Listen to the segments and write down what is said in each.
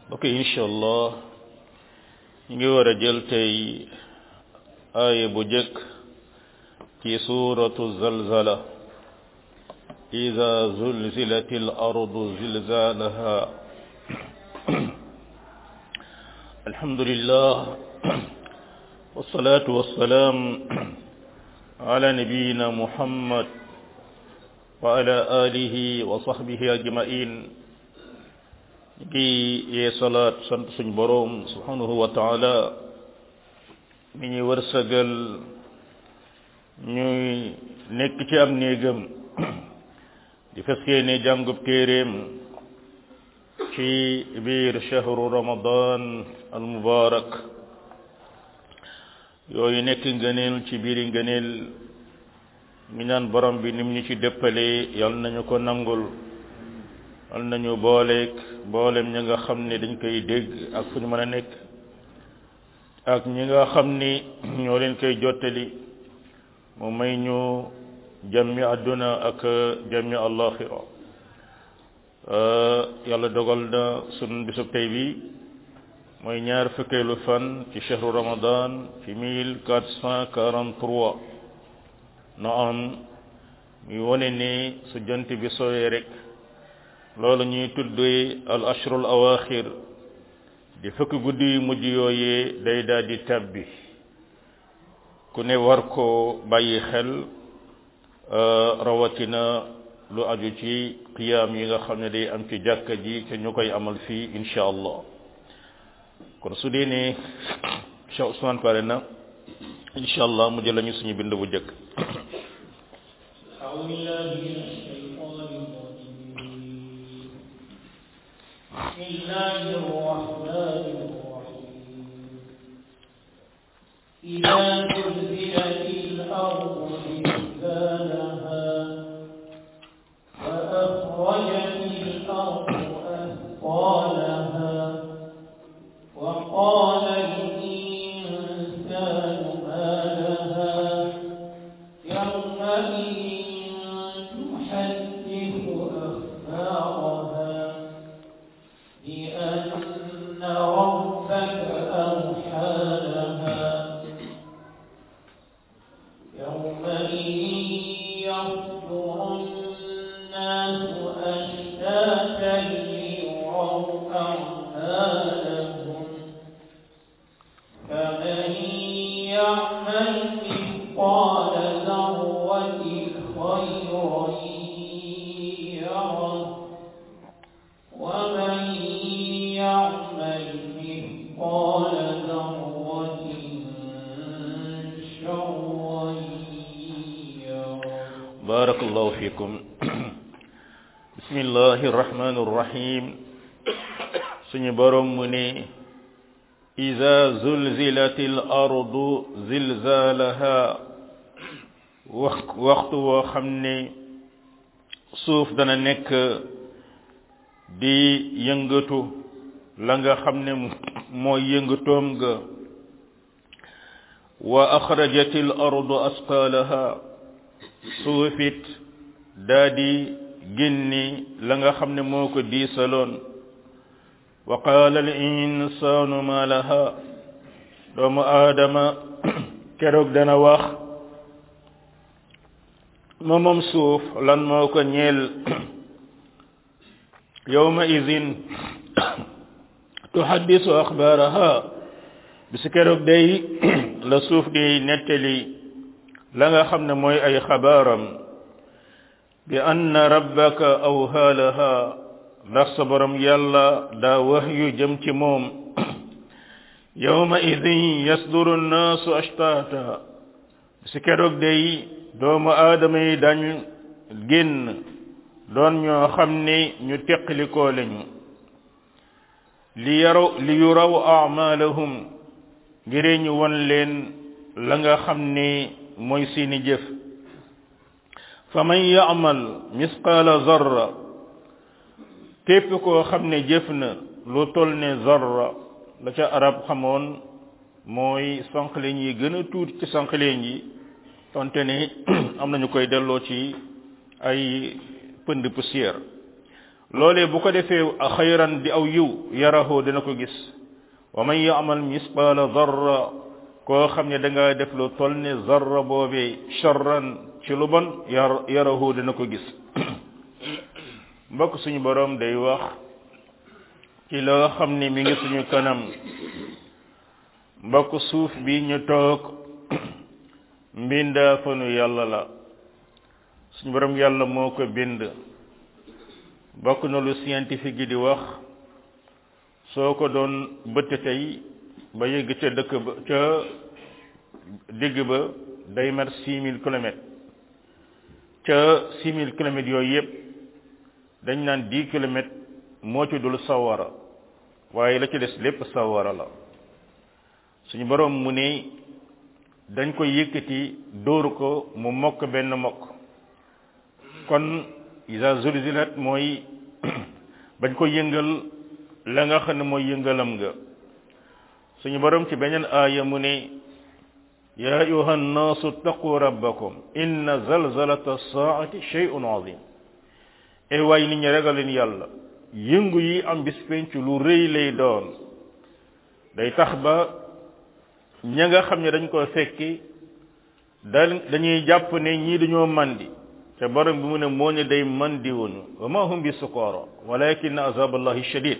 ok incha allah ñu ngi war a jël tey aaya bu jëkk ci suuratu zalzala ida zulzilat al ardu zilzalaha alhamdulillah والصلاة والسلام على نبينا محمد وعلى آله وصحبه أجمعين gi yee salaat sant suñ boroom subhanahu wa taala mi ñu wërsëgal ñuy nekk ci am néegam di fas yéene jàngub téeréem ci biir shahru ramadan al mubarak yooyu nekk ngëneel ci biiri ngëneel mi naan borom bi nim ñu ci dëppale yal nañu ko nangul yal nañu booleeg boolem ñi nga xam ne dañ koy dégg ak fu ñu mën a nekk ak ñi nga xam ni ñoo leen koy jottali mu may ñu jàmmi àdduna ak jàmmi àllaaxira yàlla dogal na sun bisub tey bi mooy ñaar fukkeelu fan ci chahru ramadan ci mille quatre cent quarante trois na am muy wone ni su jant bi sowee rek loolu ñuy tuddee al ashrul awaxir di fukki guddi yu mujj yooyee day daal di tabbi ku ne war koo bàyyi xel rawatina lu aju ci qiyaam yi nga xam ne day am ci jàkka ji te ñu koy amal fii insha allah kon su dee ne Cheikh Ousmane pare na insha allah mu jël lañu suñu bind bu jëkk بسم الله الرحمن الرحيم إذا زلزلت الأرض زلزالها وأخرجت الأرض أثقالها وقال الإنسان ما لها يومئذ تحدث أخبارها بأن ربك أوحى لها يومئذ يصدر الناس أشتاتا ليروا أعمالهم فمن يعمل مثقال ذرة خيرا يره ومن يعمل مثقال ذرة شرا يره بارك الله فيكم بسم الله الرحمن الرحيم suñu borom mu ne iza zulzilatil ardu zilzalaha wax waxtu woo xam ne suuf dana nekk di yëngatu la nga xam ne mooy yëngatoom ga wa axrajatil ardu asqalaha suufit daa di génni la nga xam ne moo ko diisaloon wa qaala al insaanu ma laha doomu aadama keroog dana wax ma moom suuf lan moo ko ñeel yawma idin tuhaddisu axbaaraha bisu keroog day la suuf di nettali la nga xam ne mooy ay xabaaram bi anna rabbaka awhaa laha ndax sa borom yàlla daa wax yu jëm ci moom yawma idin yasduru nnaasu ashtaata bisu keroog day doomu aadama yi dañ génn doon ñoo xam ne ñu teqlikoo lañu li yaraw li yuraw a'malahum ngir ñu won leen la nga xam ne mooy seeni jëf fa man ya'mal misqaala zarra képp koo xam ne jëf na lu tol ne zarra la ca arab xamoon mooy sànqaleñ yi gën a tuuti ci sànqaleñ yi tonte ne am nañu koy delloo ci ay pënd poussière loolee bu ko defee xayran di aw yiw yarahu dina ko gis wa man yaamal misqaala darra koo xam ne da nga def lu toll ne zarra boobee charran ci lu bon yar yarahu dina ko gis mbokk suñu borom day wax ci loo xam ne mi ngi suñu kanam mbokk suuf bi ñu toog mbindaa fanu yàlla la suñu borom yàlla moo ko bind bokk na lu scientifique yi di wax soo ko doon bëtt tey ba yëgg ca dëkk ba ca digg ba day mat six mille kilomètres ca six mille kilomètres yooyu yëpp dañ naan dix kilomètres moo ci dul sawara waaye la ci des lépp sawara la suñu borom mu ne dañ ko yëkkati dóoru ko mu mokk benn mokk kon isa zulzilat mooy bañ ko yëngal la nga xam ne mooy yëngalam nga suñu borom ci beneen aaya mu ne ya ayuha nnaasu taqu rabbakum inna zalzalata saati shay'un azim e waay nit ñi ragaleen yàlla yëngu yi am bis penc lu rëy lay doon day tax ba ña nga xam ne dañ ko fekki da dañuy jàpp ne ñii dañoo mandi te borom bi mu ne moo ne day mandi wuñu wa ma hum bi sukara walakin azab allahi shadid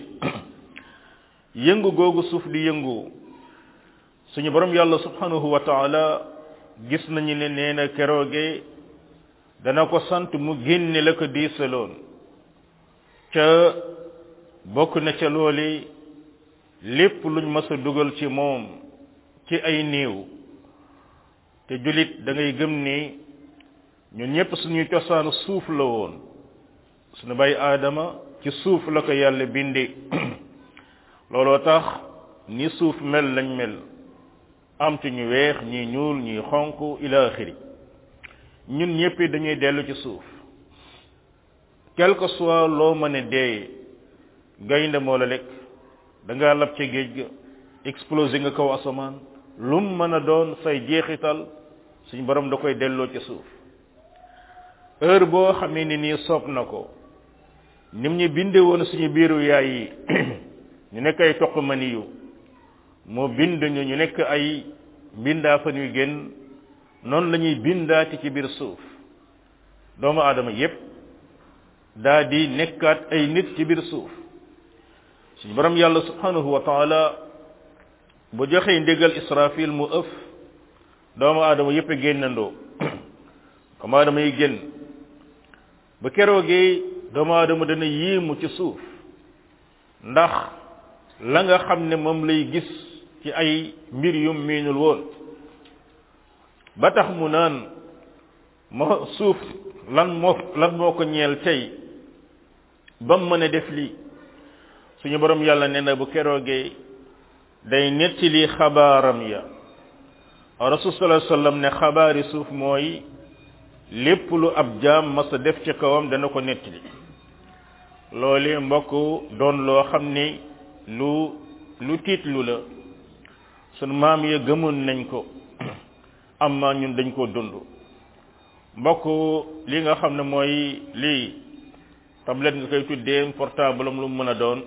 yëngu googu suuf di yëngu suñu borom yàlla subhanahu wa taala gis nañu ne nee na kerooge dana ko sant mu génne la ko diisaloon ca bokk na ca looli lépp luñ mës a dugal ci moom ci ay néew te julit da ngay gëm ni ñun ñëpp suñuy cosaanu suuf la woon suñu bay aadama ci suuf la ko yàlla bindi looloo tax ni suuf mel lañ mel am ci ñu weex ñi ñuul ñi xonq ila axiri ñun ñëpp dañuy dellu ci suuf quelque soit loo mën a dee gaynde moo la lekk da ngaa lab ca géej ga explosé nga kaw asamaan lum mën a doon say jeexital suñu borom da koy delloo ci suuf heure boo xamee ni nii soob na ko nim ñu binde woon suñu biiru yaay yi ñu nekk ay toq mani yu moo bind ñu ñu nekk ay mbindaa fan yu génn noonu la ñuy bindaati ci biir suuf doomu aadama yépp daa di nekkaat ay nit ci biir suuf suñu borom yàlla subhanahu wa taala bu joxee ndigal israfil mu ëf doomu aadama yépp a génnandoo doomu aadama yi génn ba keroogee doomu aadama dana yéemu ci suuf ndax la nga xam ne moom lay gis ci ay mbir yum miinul woon ba tax mu naan moo suuf lan moo lan moo ko ñeel tey ba mu mën a def lii suñu borom yàlla nee na bu keroogee day nettali xabaaram ya rasul sallallahu alayhi wasallam ne xabaari suuf mooy lépp lu ab jaam mas a def ci kawam dana ko nettali loolee mbokk doon loo xam ni lu lu tiitlu la sunu maam ya gëmoon nañ ko amma ñun dañ ko dund mbokk li nga xam ne mooy lii tablette nga koy tuddee portable am lu mu mën a doon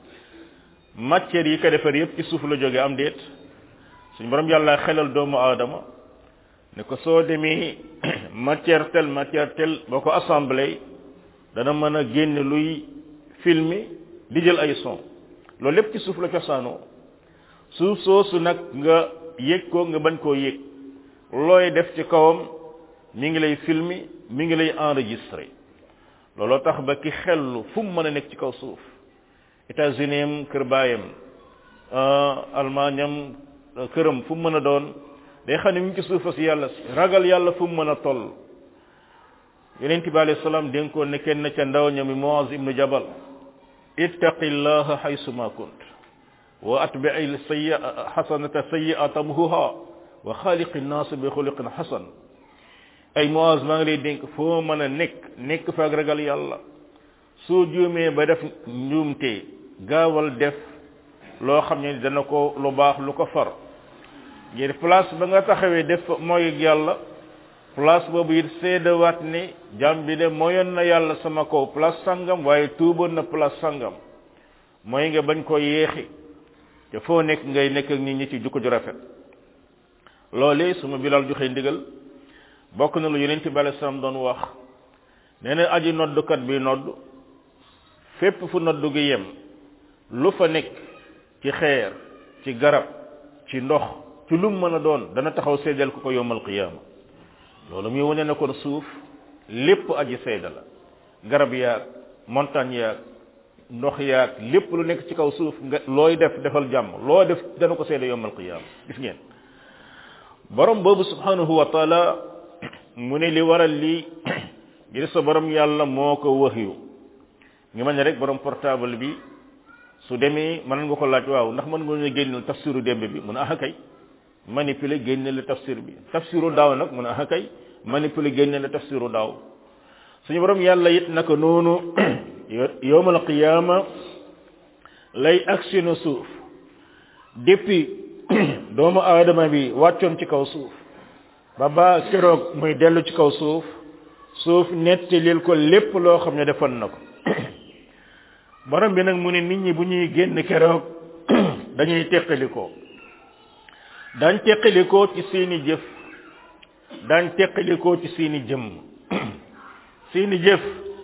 matière yi ko defar yépp ci suuf la jóge am déet suñu borom yàlla xelal doomu aadama ne ko soo demee matière tel matière tel boo ko assemblée dana mën a génn luy filmer di jël ay son loolu lépp ci suuf la cosaanoo suuf soosu nag nga yëg ko nga bañ koo yëg looy def ci kawam mi ngi lay filmer mi ngi lay enregistrer looloo tax ba ki xellu fu mu mën a nekk ci kaw suuf États-Unis am kër baayam Allemagne am këram fu mu mën a doon day xam ne mi ngi ci suufa si yàlla si ragal yàlla fu mu mën a toll yonent bi alayhi salaam dénkoon ne kenn ca ndaw ñami Muaz ibnu Jabal ittaqillaha haysuma kunt wa atbi'i sayyi hasanata sayyi'atan tamhuha wa xaaliqi nnaas bi xuliqin hasan ay Muaz maa ngi lay dénk foo mën a nekk nekk fa ak ragal yàlla soo juumee ba def njuumte gaawal def loo xam ne dana ko lu baax lu ko far ngir place ba nga taxawee def mooy yàlla place boobu it seedewaat ni jàmm bi de moyoon na yàlla sama kaw place sangam waaye tuuboon na place sangam mooy nga bañ ko yeexi te foo nekk ngay nekk ak nit ñi ci jukko ju rafet loolee su ma bilal joxe ndigal bokk na lu yeneen ci bale sam doon wax nee na aji noddukat bi nodd fépp fu noddu gi yem lu fa nekk ci xeer ci garab ci ndox ci lum mën a doon dana taxaw seedeel ko ko yowmal qiyaama loolu muy wane na kon suuf lépp aji seeda la garab yaag montagne yaag ndox yaag lépp lu nekk ci kaw suuf nga looy def defal jàmm loo def dana ko seede yowmal qiyaama gis ngeen borom boobu subhanahu wa taala mu ne li waral lii ngir sa borom yàlla moo ko wax yu ngi mel ne rek borom portable bi su demee mën nga ko laaj waaw ndax mën nga ñu génneel tafsiru démb bi mun a ah kay manipuler génne la tafsir bi tafsiru daaw nag mun a ah kay manipuler génne la tafsiru daaw suñu borom yàlla it naka noonu yowmal qiyaama lay agsi na suuf depuis doomu aadama bi wàccoon ci kaw suuf ba ba keroog muy dellu ci kaw suuf suuf nettalil ko lépp loo xam ne defoon na ko borom bi nag mu ne nit ñi bu ñuy génn keroog dañuy teqalikoo daañ teqalikoo ci seeni jëf daañ teqalikoo ci seeni jëmm seeni jëf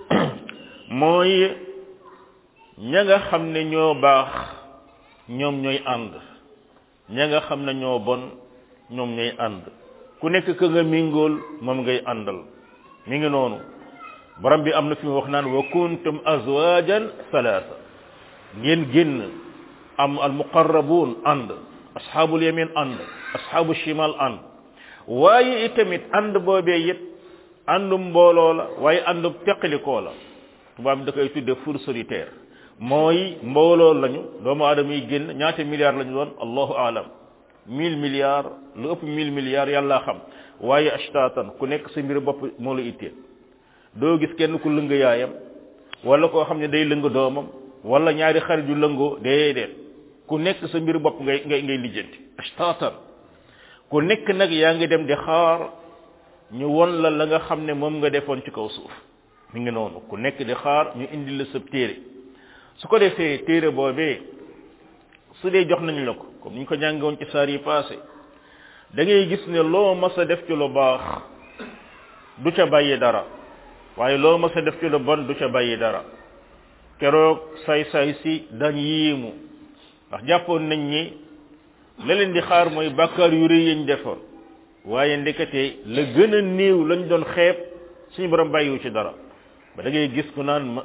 mooy ña nga xam ne ñoo baax ñoom ñooy ànd ña nga xam ne ñoo bon ñoom ñooy ànd ku nekk ka nga mingool moom ngay àndal mi ngi noonu borom bi am na fi mu wax naan wa kuntum azwajan salaasa ngeen génn am al muqarrabun ànd ashabul yamin ànd ashabu shimal ànd waaye itamit ànd boobee it àndum mbooloo la waaye àndum teqalikoo la tubaab bi da koy tudde four solitaire mooy mbooloo lañu doomu aadama yi génn ñaata milliards lañu doon allahu aalam mille milliards lu ëpp mille milliards yàlla xam waaye ashtatan ku nekk sa mbir bopp moo la itteel doo gis kenn ku lëng yaayam wala koo xam ne day lëng doomam wala ñaari xarit yu lëngoo déedéet ku nekk sa mbir bopp ngay ngay ngay lijjanti ashtatan ku nekk nag yaa ngi dem di xaar ñu won la la nga xam ne moom nga defoon ci kaw suuf mi ngi noonu ku nekk di xaar ñu indi la sa téere su ko defee téere boobee su dee jox nañ la ko comme ni ñu ko jàngoon ci saar yi passé da ngay gis ne loo mas a def ci lu baax du ca bàyyi dara waaye loo mas a def ci lu bon du ca bàyyi dara keroog say-say si dañ yiimu ndax jàppoon nañ ñi la leen di xaar mooy bàkkaar yu rëy yañ defoon waaye ndekete la gën a néew lañ doon xeeb suñu borom bàyyiwu ci dara ba da ngay gis ku naan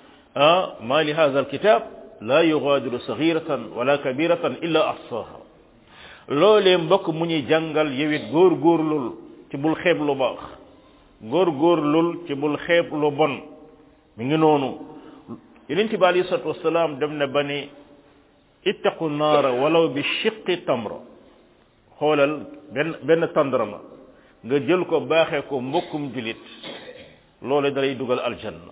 ah ma li hadha alkitab la yughadiru saghiratan wala kabiratan illa ahsaha loolee mbokk mu ñuy jàngal yewit góor góorlul ci bul xeeb lu baax góor góorlul ci bul xeeb lu bon mi ngi noonu yonent bi alayhi salatu wasalaam dem na ba ni ittaqu naara walaw bi shiqqi tamra xoolal benn benn tandarama nga jël ko baaxee ko mbokkum julit loole dalay dugal aljanna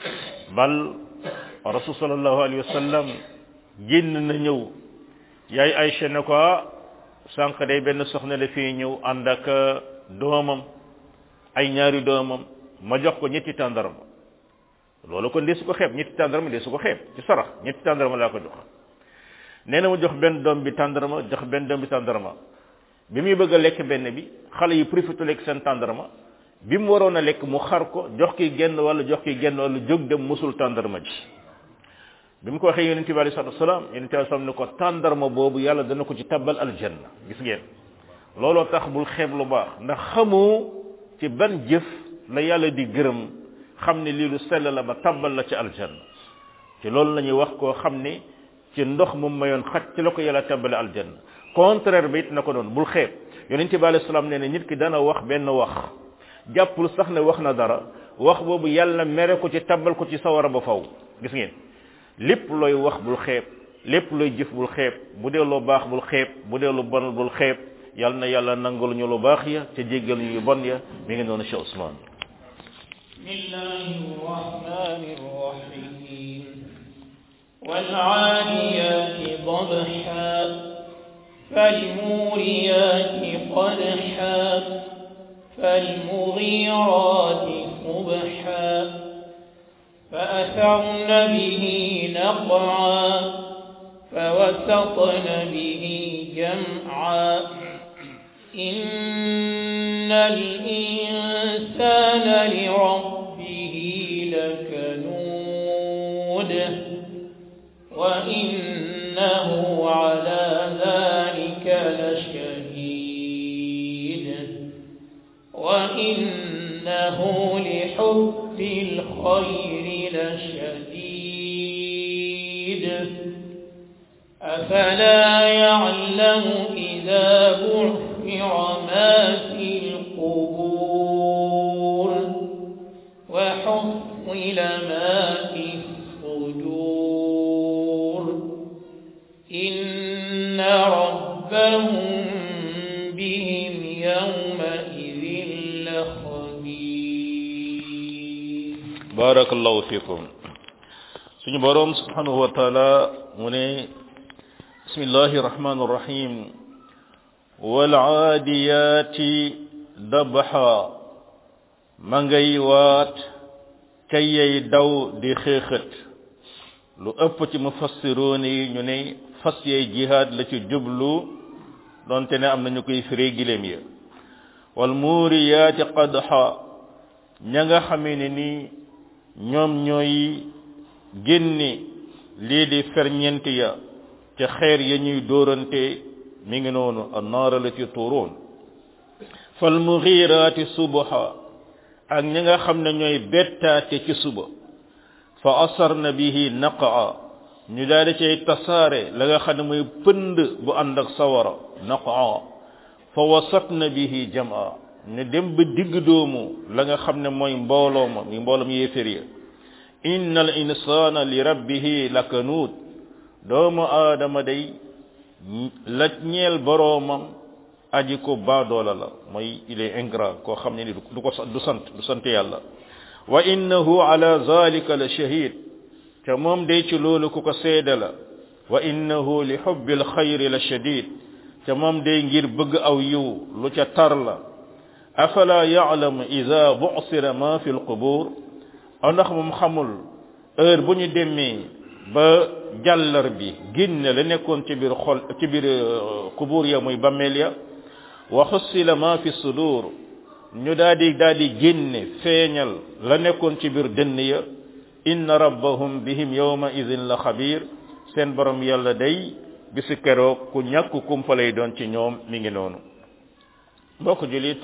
bal rasul sallallahu alayhi wa sallam génn na ñëw yaay Aycha ne ko sànq day benn soxna la fii ñëw ànd ak doomam ay ñaari doomam ma jox ko ñetti tàndarma loolu kon desu ko xeeb ñetti tàndarma desu ko xeeb ci sarax ñetti tàndarma laa ko jox nee na mu jox benn doom bi tàndarma jox benn doom bi tàndarma bi muy bëgg a lekk benn bi xale yi profité lekk seen tàndarma bi mu waroon a lekk mu xar ko jox ki genn wala jox ki genn wala jóg dem musul tàndarma ji bi mu ko waxee yonente bi alei salatu wasalaam yonente bi sallam ne ko tàndarma boobu yàlla dana ko ci tabbal aljanna gis ngeen looloo tax bul xeeb lu baax ndax xamu ci ban jëf la yàlla di gërëm xam ne lii lu sell la ba tabbal la ci aljanna ci loolu la ñuy wax koo xam ne ci ndox mu mayoon xaj ci la ko yàlla tabbale aljanna contraire bi it na ko doon bul xeeb yonente bi alei salaam nee ne nit ki dana wax benn wax jàppul sax ne wax na dara wax boobu yàlla mere ko ci tabbal ko ci sawara ba faw gis ngeen lépp looy wax bul xeeb lépp looy jëf bul xeeb bu dee lu baax bul xeeb bu dee lu bon bul xeeb yal na yàlla nangul ñu lu baax ya te jéggal ñu yu bon ya mi ngi noonu Cheikh Ousmane بسم الله الرحمن الرحيم والعاديات ضبحا فالموريات قدحا فالمغيرات صبحا فأثرن به نقعا فوسطن به جمعا إن الإنسان لربه لكنود وإنه على ذلك لشهيد وإنه لحب الخير لشديد أفلا يعلم إذا بعثر ما في القبور وحصل ما في الصدور إن ربهم بهم يومئذ لخبير barakallahu fikum suñu borom subhanahu wa ta'ala mu ne bismillahir rahmanir rahim wal aadiyati dabha ma ngay waat kayay daw di xeexat lu ëpp ci mufassiroon yi ñu ne fas yay jihaad la ci jublu donte ne am nañu koy firee gileem ya wal muuriyaati qadha ña nga xamee ne ni ñoom ñooy génne lii di ferñent ya ca xeer ya ñuy dóorante mi ngi noonu annaara la ci tuuroon fal mughiraati subha ak ñi nga xam ne ñooy bettaate ci suba fa asarna bihi naqaa ñu daal di cay tasaare la nga xam ne mooy pënd bu ànd ak sawara naqaa fa wasatna bihi jamaa ne dem ba digg doomu la nga xam ne mooy mbooloo ma mi mbooloom yéefér ya inna al insana li rabbihi lakanuut doomu aadama day la ñeel boroomam aji ko baadoola la mooy il est ingrat koo xam ne ni du ko du sant du sant yàlla wa innahu ala zalika la shahid te moom day ci loolu ku ko seede la wa innahu li hubbil xayri la shadid te moom day ngir bëgg aw yiw lu ca tar la afala ya'lamu idha bu'sira ma fi al-qubur ndax moom xamul heure bu ñu demee ba jàllar bi génne la nekkoon ci biir xol ci biir qubur ya muy bammeel ya wa xussila ma fi sudur ñu daal di daal di génne feeñal la nekkoon ci biir dënn ya inna rabbahum bihim yawma idhin la xabir seen borom yàlla day bisu keroog ku ñàkk kumpa lay doon ci ñoom mi ngi noonu mbokk julit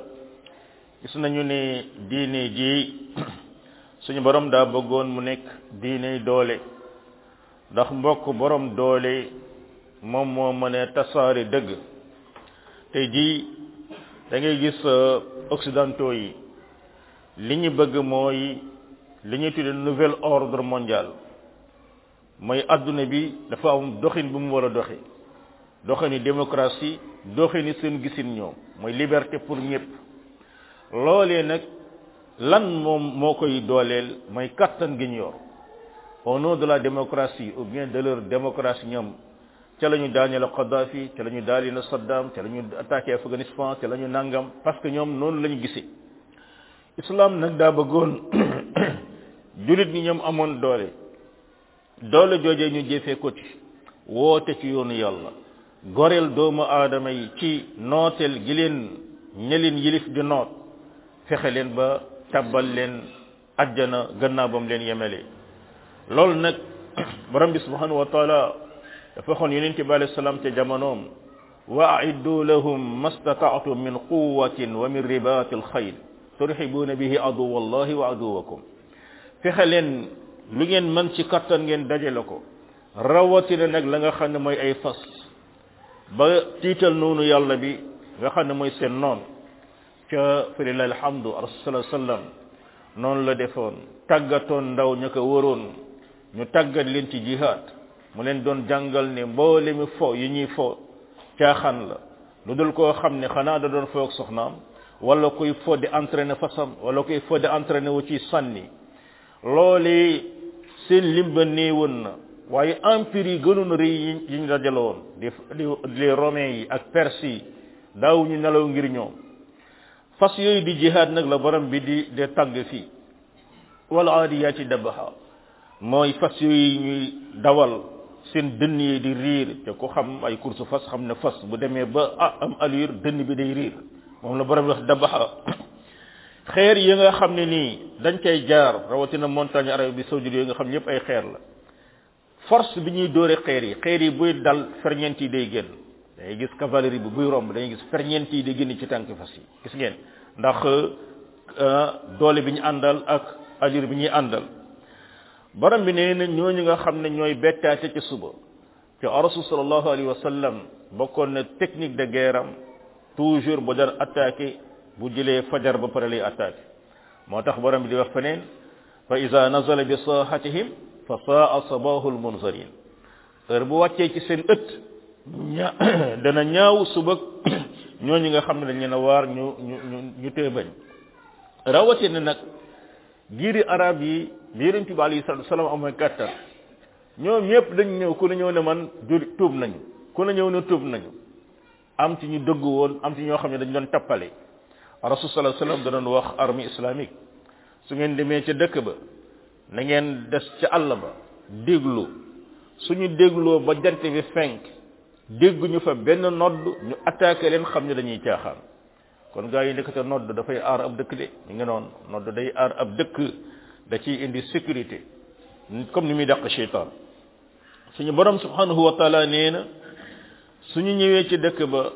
gis nañu ne diine ji suñu borom daa bëggoon mu nekk diine doole ndax mbokk borom doole moom moo mën a tasaare dëgg tey jii da ngay gis occidentaux yi li ñu bëgg mooy li ñuy tudde nouvel ordre mondial mooy adduna bi dafa am doxin bu mu war a doxe doxini démocratie doxini seen gisin ñoom mooy liberté pour ñëpp loolee nag lan moom moo koy dooleel mooy kattan gi ñu yor au nom de la démocratie ou bien de leur démocratie ñoom ca la ñu daaneel Kadhafi ca la ñu daaneel Saddam ca la ñu attaqué Afghanistan ca la ñu nangam parce que ñoom noonu la ñu gisee islam nag daa bëggoon julit ñi ñoom amoon doole doole joojee ñu jëfee ko ci woote ci yoonu yàlla goreel doomu aadama yi ci nooteel gi leen ñelin yilif di noot fexe leen ba tabbal leen ajjana gannaaw bam leen yemele loolu nag borom bi subhanahu wa taala dafa waxoon yonente bi alayhi salaam ca jamonoom wa aiddu lahum mastata'tum min quwwatin wa min ribatil xayl turhibuuna bihi aduwa allahi wa aduwakum fexe leen lu ngeen mën ci kattan ngeen dajale ko rawatina nag la nga xam ne mooy ay fas ba tiital noonu yàlla bi nga xam ne mooy seen noon ca falilahi alhamdu rasul sallam noonu la defoon tàggatoon ndaw ña ko waroon ñu tàggat leen ci jihaad mu leen doon jàngal ne mboole mi fo yi ñuy fo caaxaan la lu dul koo xam ne xanaa da doon fo ak soxnaam wala koy fo di entraîner fasam wala koy fo di entraîner wu ci sànni loole seen limba néewoon na waaye empire yi gënoon rëy yi yi ñu dajale woon di les romains yi ak perse yi daawuñu nelaw ngir ñoom fas yooyu di jihaad nag la borom bi di de tàgg fii wala aadiyaati dabaxa mooy fas yooyu ñuy dawal seen dënn yi di riir te ku xam ay course fas xam ne fas bu demee ba ah am allure dënn bi day riir moom la borom bi wax dabaxa xeer yi nga xam ne nii dañ koy jaar rawatina montagne arabe bi saoudite yooyu nga xam ñëpp ay xeer la force bi ñuy dóore xeer yi xeer yi buy dal ferñeent yi day génn dangay gis cavalerie bi buy romb dangay gis ferñeent yi day génn ci tànk fas yi gis ngeen ndax doole bi ñu àndal ak allure bi ñuy àndal borom bi nee na ñooñu nga xam ne ñooy bettaate ci suba te rasul sallallahu alayhi wa sallam bokkoon na technique de guerre am toujours bu daan attaqué bu jëlee fajar ba pare lay attaqué moo tax borom bi di wax feneen fa ida nazala bi saahatihim fa saa sabahu almunzarin heure bu wàccee ci seen ëtt ña dana ñaaw suba ñooñu nga xam ne dañ leen a waar ñu ñu ñu ñu tee bañ rawatina nag giiri arab yi bi yonent bi alayhi salatu wasalam amee kàttan ñoom ñëpp dañ ñëw ku ne ñëw ne man jur tuub nañu ku ne ñëw ne tuub nañu am ci ñu dëgg woon am ci ñoo xam ne dañ doon tappale rasul sallallahu alayhi wasallam da doon wax armée islamique su ngeen demee ca dëkk ba na ngeen des ca àll ba déglu suñu dégloo ba jant bi fenk dégguñu fa benn nodd ñu attaqué leen xam ne dañuy caaxaan kon gaa yi nekkate nodd dafay aar ab dëkk de ñu ngi noonu nodd day aar ab dëkk da ciy indi sécurité comme ni muy dàq cheytaan suñu borom subhanahu wa taala nee na suñu ñëwee ci dëkk ba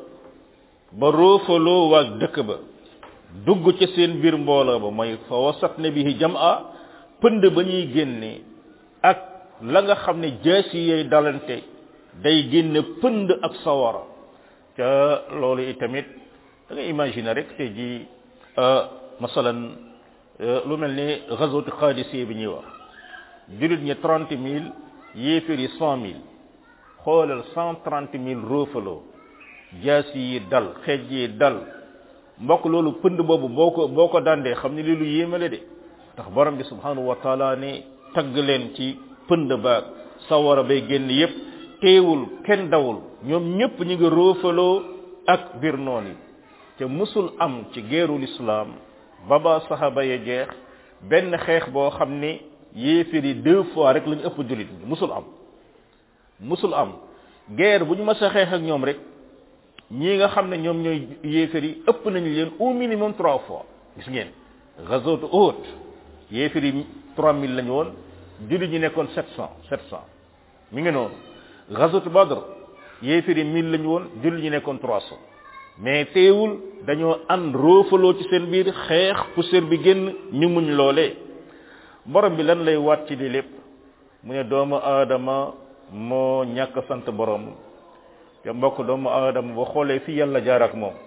ba roofaloo waag dëkk ba dugg ci seen biir mbooloo ba mooy fa wasat na bihi jam'a pënd ba ñuy génne ak la nga xam ne jaasi yay dalante day génne pënd ak sawara ca loolu itamit da nga imaginer rek te ji masalan lu mel ni gazwatu qadisiya bi ñuy wax julit ñi trente mille yéefér yi cent mille xoolal cent trente mille roofaloo jaasi yi dal xeej yi dal mbokk loolu pënd boobu boo ko boo ko dandee xam ne lii lu yéemale de ndax borom bi subhanahu wa taala ne tagg leen ci pënd baag sawara bay génn yépp teewul kenn dawul ñoom ñépp ñu ngi roofaloo ak biir noon yi te musul am ci geerul islam baba sahaba ya jeex benn xeex boo xam ne yéeféer yi deux fois rek lañu ëpp jullit ñi musul am musul am guerre bu ñu mës a xeex ak ñoom rek ñii nga xam ne ñoom ñooy yéeféer yi ëpp nañu leen au minimum trois fois gis ngeen gazot Uhud yéeféer yi trois mille lañu woon jullit ñi nekkoon sept cent sept cent mi ngi noonu gazot Badr yéeféer yi mille lañu woon jullit ñi nekkoon trois cent mais teewul dañoo ànd roofaloo ci seen biir xeex poussière bi génn ñu muñ loolee borom bi lan lay waat ci li lépp mu ne doomu aadama moo ñàkk sant borom te mbokk doomu aadama ba xoolee fi yàlla jaar ak moom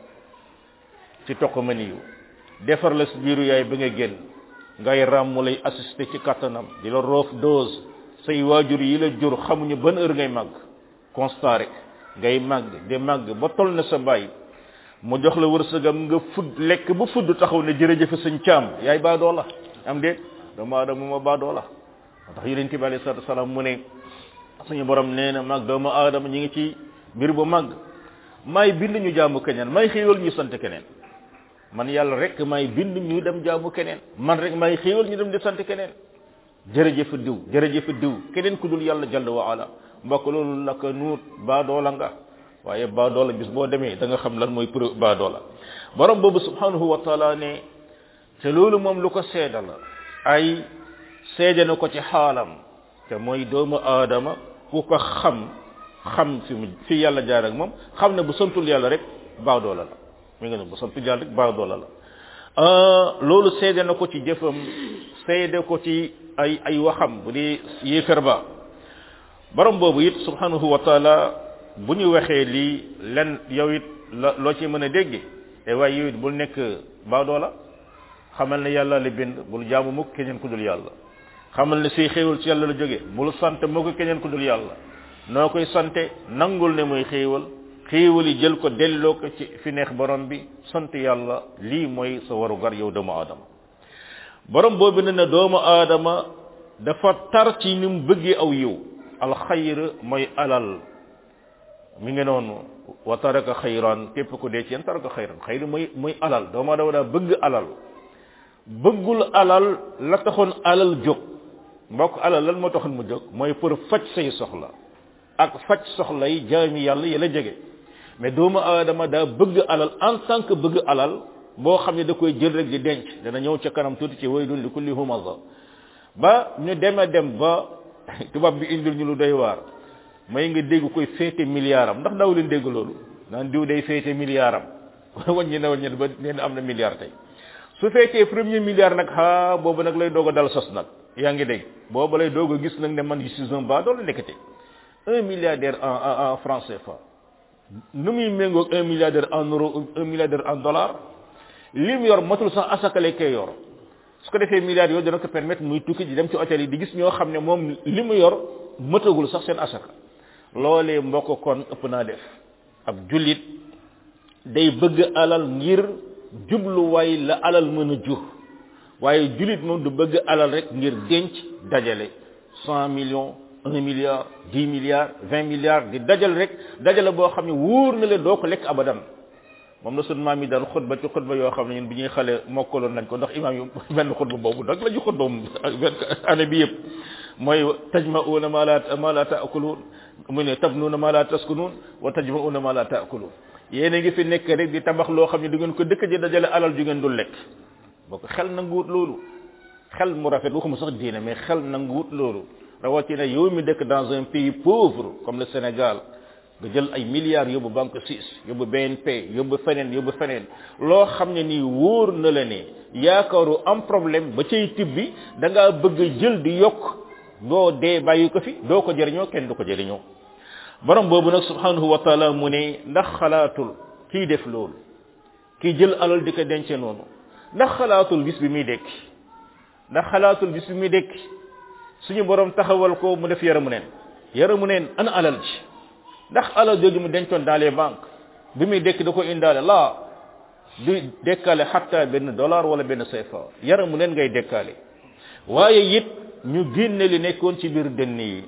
ci toq ma niyu defar la si biiru yaay ba nga génn ngay ram mu lay assister ci kattanam di la roof dose say waajur yi la jur xamuñu ban heure ngay màgg constat rek ngay màgg di màgg ba toll na sa bàyyi mu jox la wërsëgam nga fudd lekk ba fudd taxaw ne jërëjëfe sëñ caam yaay baadoo la am déet doomu aadama ma baadoo la moo tax yonent bi alayhi salaatu salaam mu ne suñu borom nee na mag doomu aadama ñi ngi ci mbir bu mag may bind ñu jaamu keneen may xéewal ñu sant keneen man yàlla rek may bind ñu dem jaamu keneen man rek may xéewal ñu dem di sant keneen jërëjëf diw jërëjëf diw keneen ku dul yàlla jalla wa ala mbokk loolu la ko nuut baadoola nga waaye baadoola bis boo demee da nga xam lan mooy pro baadoola borom boobu subhanahu wa taala ne te loolu moom lu ko seeda la ay seede na ko ci xaalam te mooy doomu aadama ku ko xam xam fi mu fi yàlla jaar ak moom xam ne bu santul yàlla rek baadoola la mi nga ne bu santul yàlla rek baadoola la loolu seede na ko ci jëfam seede ko ci ay ay waxam bu di yéefar ba borom boobu it subhanahu wa taala bu ñu waxee lii len yow it la loo ci mën a dégge te waaye yow it bul nekk baadoola xamal ne yàlla la bind bul jaamu mukk keneen ku dul yàlla xamal ne say xéewal ci yàlla la jóge bul sant moo ko keneen ku dul yàlla noo koy sante nangul ne mooy xéewal xéewal yi jël ko delloo ko ci fi neex borom bi sant yàlla lii mooy sa waru gar yow doomu aadama borom boobu ne na doomu aadama dafa tar ci ni mu bëggee aw yiw alxayr mooy alal mi ngi noonu wa taraka xayran képp ku dee ci yéen taraka xayran xayri muy muy alal doomu aadama daa bëgg alal bëggul alal la taxoon alal jóg mbokk alal lan moo taxoon mu jóg mooy pour faj say soxla ak faj soxla yi jaami yàlla yi la jege mais doomu aadama daa bëgg alal en tant que bëgg alal boo xam ne da koy jël rek di denc dana ñëw ca kanam tuuti ci waylun li kulli humaza ba ñu deme dem ba tubaab bi indil ñu lu doy waar may nga dégg koy féete milliard am ndax daw leen dégg loolu naan diw day féete milliard am wàññi na wàññi ba nee na am na milliard tey su fekkee premier milliard nag ha boobu nag lay doog a dal sos nag yaa ngi dégg boobu lay doog a gis nag ne man je suis un bas doole nekkate un milliardaire en en en franc CFA nu muy méngoog un milliardaire en euro un milliardaire en dollar li mu yor matul sax asakale kay yor su ko defee milliards yooyu dana ko permettre muy tukki di dem ci hôtel yi di gis ñoo xam ne moom li mu yor mëtagul sax seen asaka loolee mbokk kon ëpp naa def ab jullit day bëgg alal ngir jubluwaay la alal mën a jur waaye jullit moom du bëgg alal rek ngir denc dajale cent millions un milliard dix milliards vingt milliards di dajal rek dajale boo xam ne wóor na leen doo ko lekk abadan moom la sunu maam yi daan xutba ci xutba yoo xam ne ñun bi ñuy xale mokkaloon nañ ko ndax imaam yu benn xutba boobu nag la ñu xutba moom année bi yëpp mooy tajma'una ma la ma la ta'kulun mu ne tabnuna ma la taskunun wa tajma'una ma la ta'kulun yéen a ngi fi nekk rek di tabax loo xam ne du ngeen ko dëkk ji dajale alal ju ngeen dul lekk boo ko xel nanguwut loolu xel mu rafet waxuma sax diine mais xel nanguwut loolu rawatina yow mi dëkk dans un pays pauvre comme le Sénégal nga jël ay milliards yóbbu banque suisse yóbbu BNP yóbbu feneen yóbbu feneen loo xam ne nii wóor na la ne yaakaaru am problème ba cay tibbi da ngaa bëgg jël di yokk doo dee bàyyi ko fi doo ko jëriñoo kenn du ko jëriñoo borom boobu nag subhanahu wa taala mu ne ndax xalaatul kii def loolu kii jël alal di ko dence noonu ndax xalaatul bis bi muy dekki ndax xalaatul bis bi muy dekki suñu borom taxawal ko mu def yaramu neen yaramu neen ana alal ji ndax alal jooju mu dencoon dans les banques bi muy dekk da ko indaale laa du dekkaale xatta benn dollar wala benn CFA yaramu neen ngay dekkaale waaye it ñu génne li nekkoon ci biir dënn yi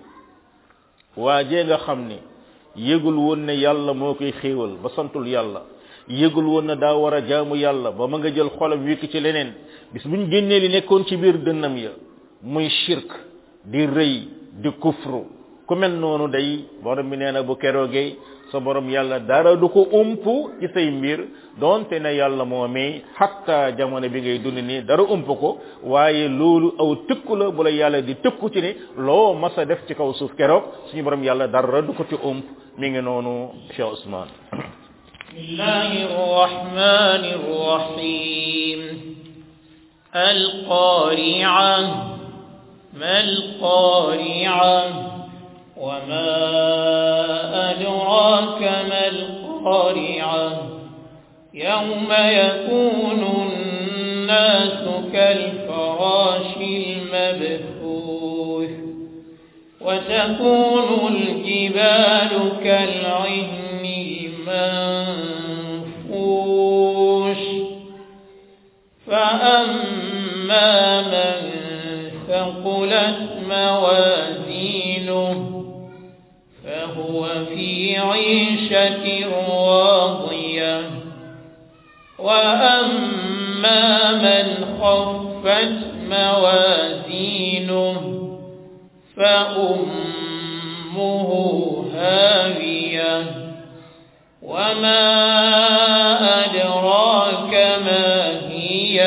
waajee nga xam ni yëgul woon ne yàlla moo koy xéewal ba santul yàlla yëgul woon na daa war a jaamu yàlla ba ma nga jël xolam wékk ci leneen bis bu ñu génnee li nekkoon ci biir dënnam ya muy shirk di rëy di kufru ku mel noonu day borom bi nee na bu keroogee sa borom yàlla dara du ko ump ci say mbir donte ne yàlla moomee xatta jamono bi ngay dund nii dara ump ko waaye loolu aw tëkku la bu la yàlla di tëkku ci ne loo mas a def ci kaw suuf keroog suñu borom yàlla dara du ko ci ump mi ngi noonu Cheikh Ousmane بسم الله الرحمن الرحيم القارعة ما القارعة وما أدراك ما القارعة يوم يكون الناس كالفراش المبثوث وتكون الجبال كالعهن المنفوش فأما من ثقلت موازينه فهو في عيشة راضية وأما من خفت موازينه فأمه هاوية وما أدراك ما هي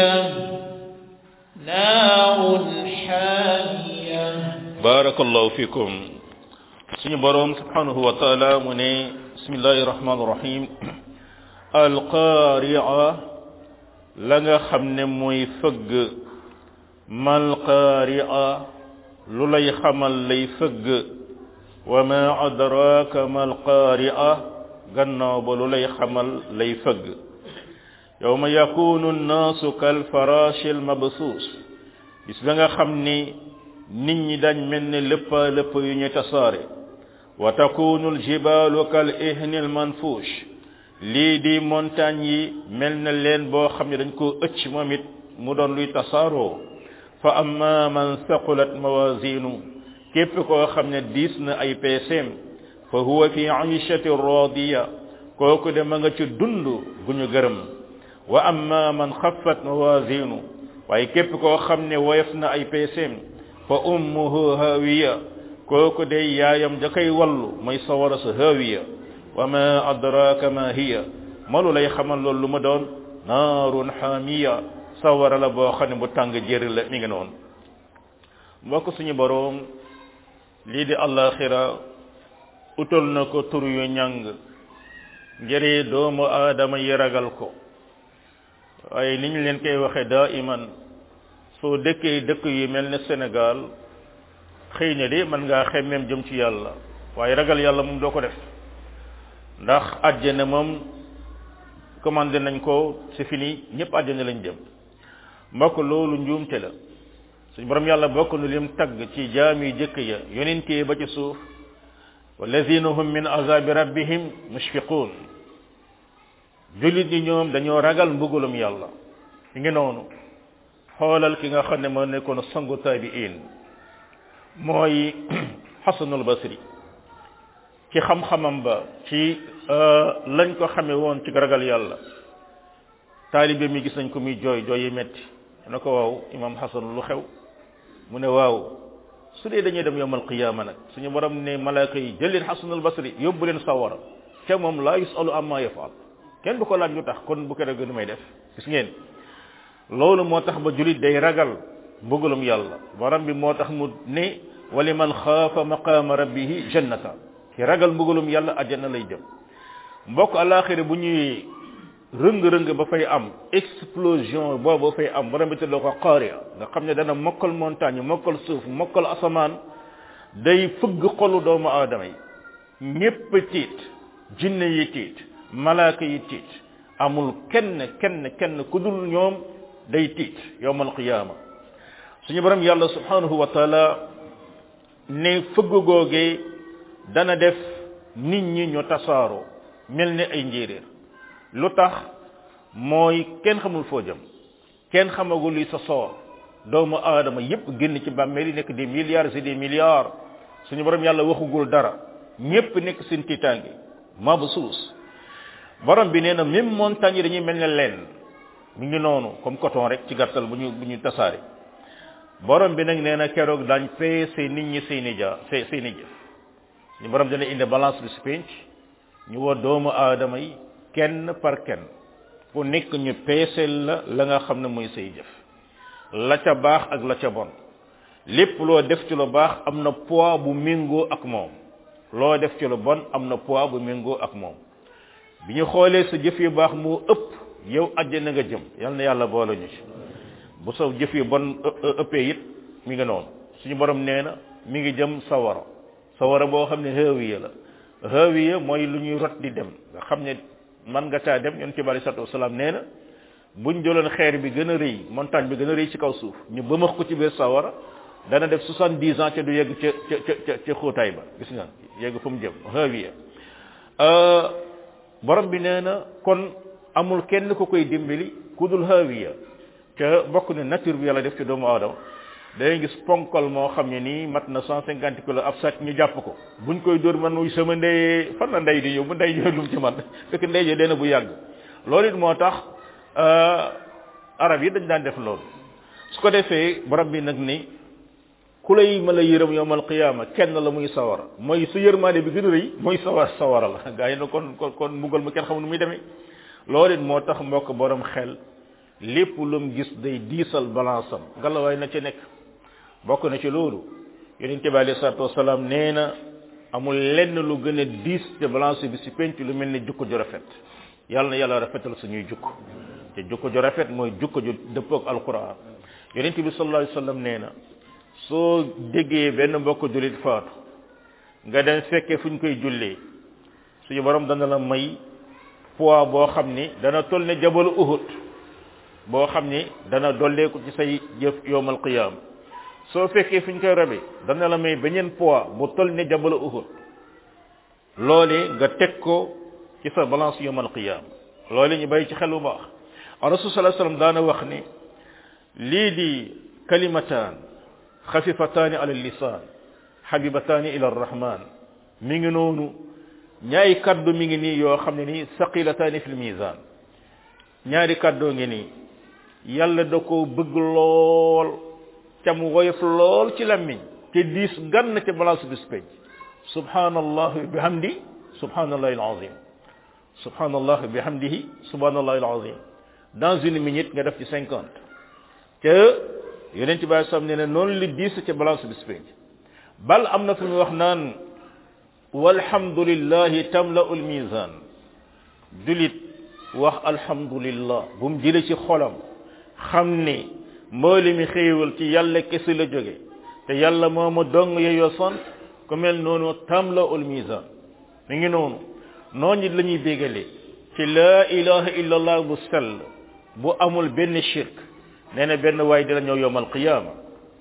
نار حامية barakallahu fikum suñu borom subhanahu wa taala mu ne bismillahi rahmani rahim alqaari'a la nga xam ne mooy fëgg mal qaari'a lu lay xamal lay fëgg wa ma adraka mal qaari'a gannaaw ba lu lay xamal lay fëgg yawma yakunu nnaasu kal farashi al mabsuus bis ba nga xam ni nit ñi dañ mel ne lépp lépp yu ñu tasaare wa takunu aljibalu kal ihni almanfush lii di montagne yi mel na leen boo xam ne dañ koo ëcc moom it mu doon luy tasaaroo fa amma man saqulat mawazinu képp koo xam ne diis na ay peeseem fa huwa fi aishati radiya kooku de ma nga ci dund gu ñu gërëm wa amma man xaffat mawazinu waaye képp koo xam ne woyof na ay peeseem fa ummuhu hawiya kooku de yaayam ja koy wallu mooy sawara sa hawiya wa ma adraka ma hiya malu lay xamal loolu lu ma doon naarun xaamiya sawara la boo xam ne bu tàng jëri la mi ngi noonu mbokk suñu boroom lii di allaxira utal na ko tur yu ñàng ngir doomu aadama yi ragal ko waaye ni ñu leen koy waxe daa iman soo dëkkee dëkk yu mel ne Sénégal xëy na de mën ngaa xemmeem jëm ci yàlla waaye ragal yàlla moom doo ko def ndax àjjana moom commandé nañ ko c'est fini ñëpp àjjana lañ jëm mbokk loolu njuumte la suñ borom yàlla bokk nu lim tagg ci jaam yu jëkk ya yonentee ba ci suuf walladina hum min azabi rabbihim mushfiqun jullit ñi ñoom dañoo ragal mbugulum yàlla fi ngi noonu xoolal ki nga xam ne moo nekkoon sangu taabiin mooy xasanul basri ci xam-xamam ba ci lañ ko xame woon ci ragal yàlla taalibe mi gis nañ ko muy jooy jooy yi metti na ko waaw imam xasan lu xew mu ne waaw su dee dañuy dem yowmal qiyaama nag suñu borom ne malaaka yi jël leen xasanul basri yóbbu leen sawara te moom laa yusalu amma yafaal kenn du ko laaj lu tax kon bu ko rek nu may def gis ngeen loolu moo tax ba julit day ragal mbugalum yàlla borom bi moo tax mu ne wali man xaafa maqaama rabbihi jannata ki ragal mbugalum yàlla àjjana lay jëm mbokk alaxira bu ñuy rëng-rëng ba fay am explosion boobu fay am borom bi tuddoo ko qaariya nga xam ne dana mokkal montagne mokkal suuf mokkal asamaan day fëgg xolu doomu aadama yi ñépp tiit jinne yi tiit malaaka yi tiit amul kenn kenn kenn ku dul ñoom day tiit yowmal qiyaama suñu borom yàlla subhanahu wa taala ne fëgg googee dana def nit ñi ñu tasaaroo mel ne ay njéeréer lu tax mooy kenn xamul foo jëm kenn xamagul li sa soor doomu aadama yépp génn ci bàmmeel yi nekk des milliards et des milliards suñu borom yàlla waxugul dara ñépp nekk seen tiitaange mabsuus borom bi nee na même montagne yi dañuy mel ne leen mi ngi noonu comme coton rek ci gàttal bu ñu bu ñu tasaare borom bi nag nee na keroog daañ peese nit ñi seeni ja seeni jëf ñu borom dana indi balance bi si penc ñu woo doomu aadama yi kenn par kenn ku nekk ñu peeseel la la nga xam ne mooy say jëf la ca baax ak la ca bon lépp loo def ci lu baax am na poids bu méngoo ak moom loo def ci lu bon am na poids bu méngoo ak moom bi ñu xoolee sa jëf yu baax moo ëpp yow àjjana nga jëm yal na yàlla boole ñu ci bu sa jëf yu bon ëppee it mi ngi noonu suñu borom nee na mi ngi jëm sawara sawara boo xam ne haawiya la haawiya mooy lu ñuy rot di dem nga xam ne man nga caa dem yoon ci bari salatu wasalaam nee na buñ jëloon xeer bi gën a rëy montagne bi gën a rëy ci kaw suuf ñu bëmax ko ci biir sawara dana def soixante-dix ans ca du yegg ca ca ca ca xóotaay ba gis nga yegg fu mu jëm haawiya borom bi nee na kon amul kenn ku koy dimbali ku dul haawiya ca bokk ne nature bi yàlla def ci doomu aadama day gis ponkal moo xam ne nii mat na cent cinquante kilos ab sàcc ñu jàpp ko buñ koy dóor man muy sama ndey fan la ndey di ñëw bu ndey ñëw lu mu ci man fekk ndey jo dee na bu yàgg loolu it moo tax arab yi dañ daan def loolu su ko defee borom bi nag ni ku lay mën a yërëm yowmal qiyaama kenn la muy sawara mooy su yërmaande bi gën a rëy mooy sawar sawara la gaa yi na kon kon kon mbugal mu kenn xamul nu muy demee loolu it moo tax mbokk borom xel lépp lu mu gis day diisal balance am ngalawaay na ci nekk bokk na ci loolu yonent bi alayhi salaatu wasalaam nee na amul lenn lu gën a diis te balance bi si penc lu mel ni jukko ju rafet yàlla na yàlla rafetal suñuy jukko te jukko ju rafet mooy jukko ju dëppook alquran yonent bi sallallahu alayhi wasallam nee na soo déggee benn mbokk jullit faatu nga dem fekkee fu ñu koy jullee suñu borom dana la may poids boo xam ni dana toll ne jabalu uhud boo xam ni dana dolleeku ci say jëf yowmal qiyam soo fekkee fu ñu koy rabe dana la may beneen poids bu toll ne jabalu uhud loolee nga teg ko ci sa balance yowmal qiyam loolee ñu bàyyi ci xel bu baax rasul sallallahu alayhi wasallam daana wax ni lii di kalimataan xafifataani ala lisan xabibataani ila arrahman mi ngi noonu ñaari kaddu mi ngi nii yoo xam ne nii saqilataani fil mizan ñaari kaddoo ngi nii yàlla da ko bëgg lool ca mu woyof lool ci lammiñ te diis gann ca balance bis penc subhanallah bihamdi subhanallahi alazim subhanallah bihamdihi subhanallahi alazim dans une minute nga def ci cinquante te yonent bi sam ne ne noonu li diis ca balance bis penc bal am na fu mu wax naan walhamdulillahi tamla'u almizan julit wax alhamdulillah bu mu jële ci xolam xam ni mbooli mi xéewal ci yàlla kese la jóge te yàlla moo ma dong yeyoo sant ku mel noonu tamla'u almizan mi ngi noonu noonu it la ñuy bégalee ci laa ilaha illa allah bu sell bu amul benn shirk nee na benn waay dina ñëw yowmal qiyaama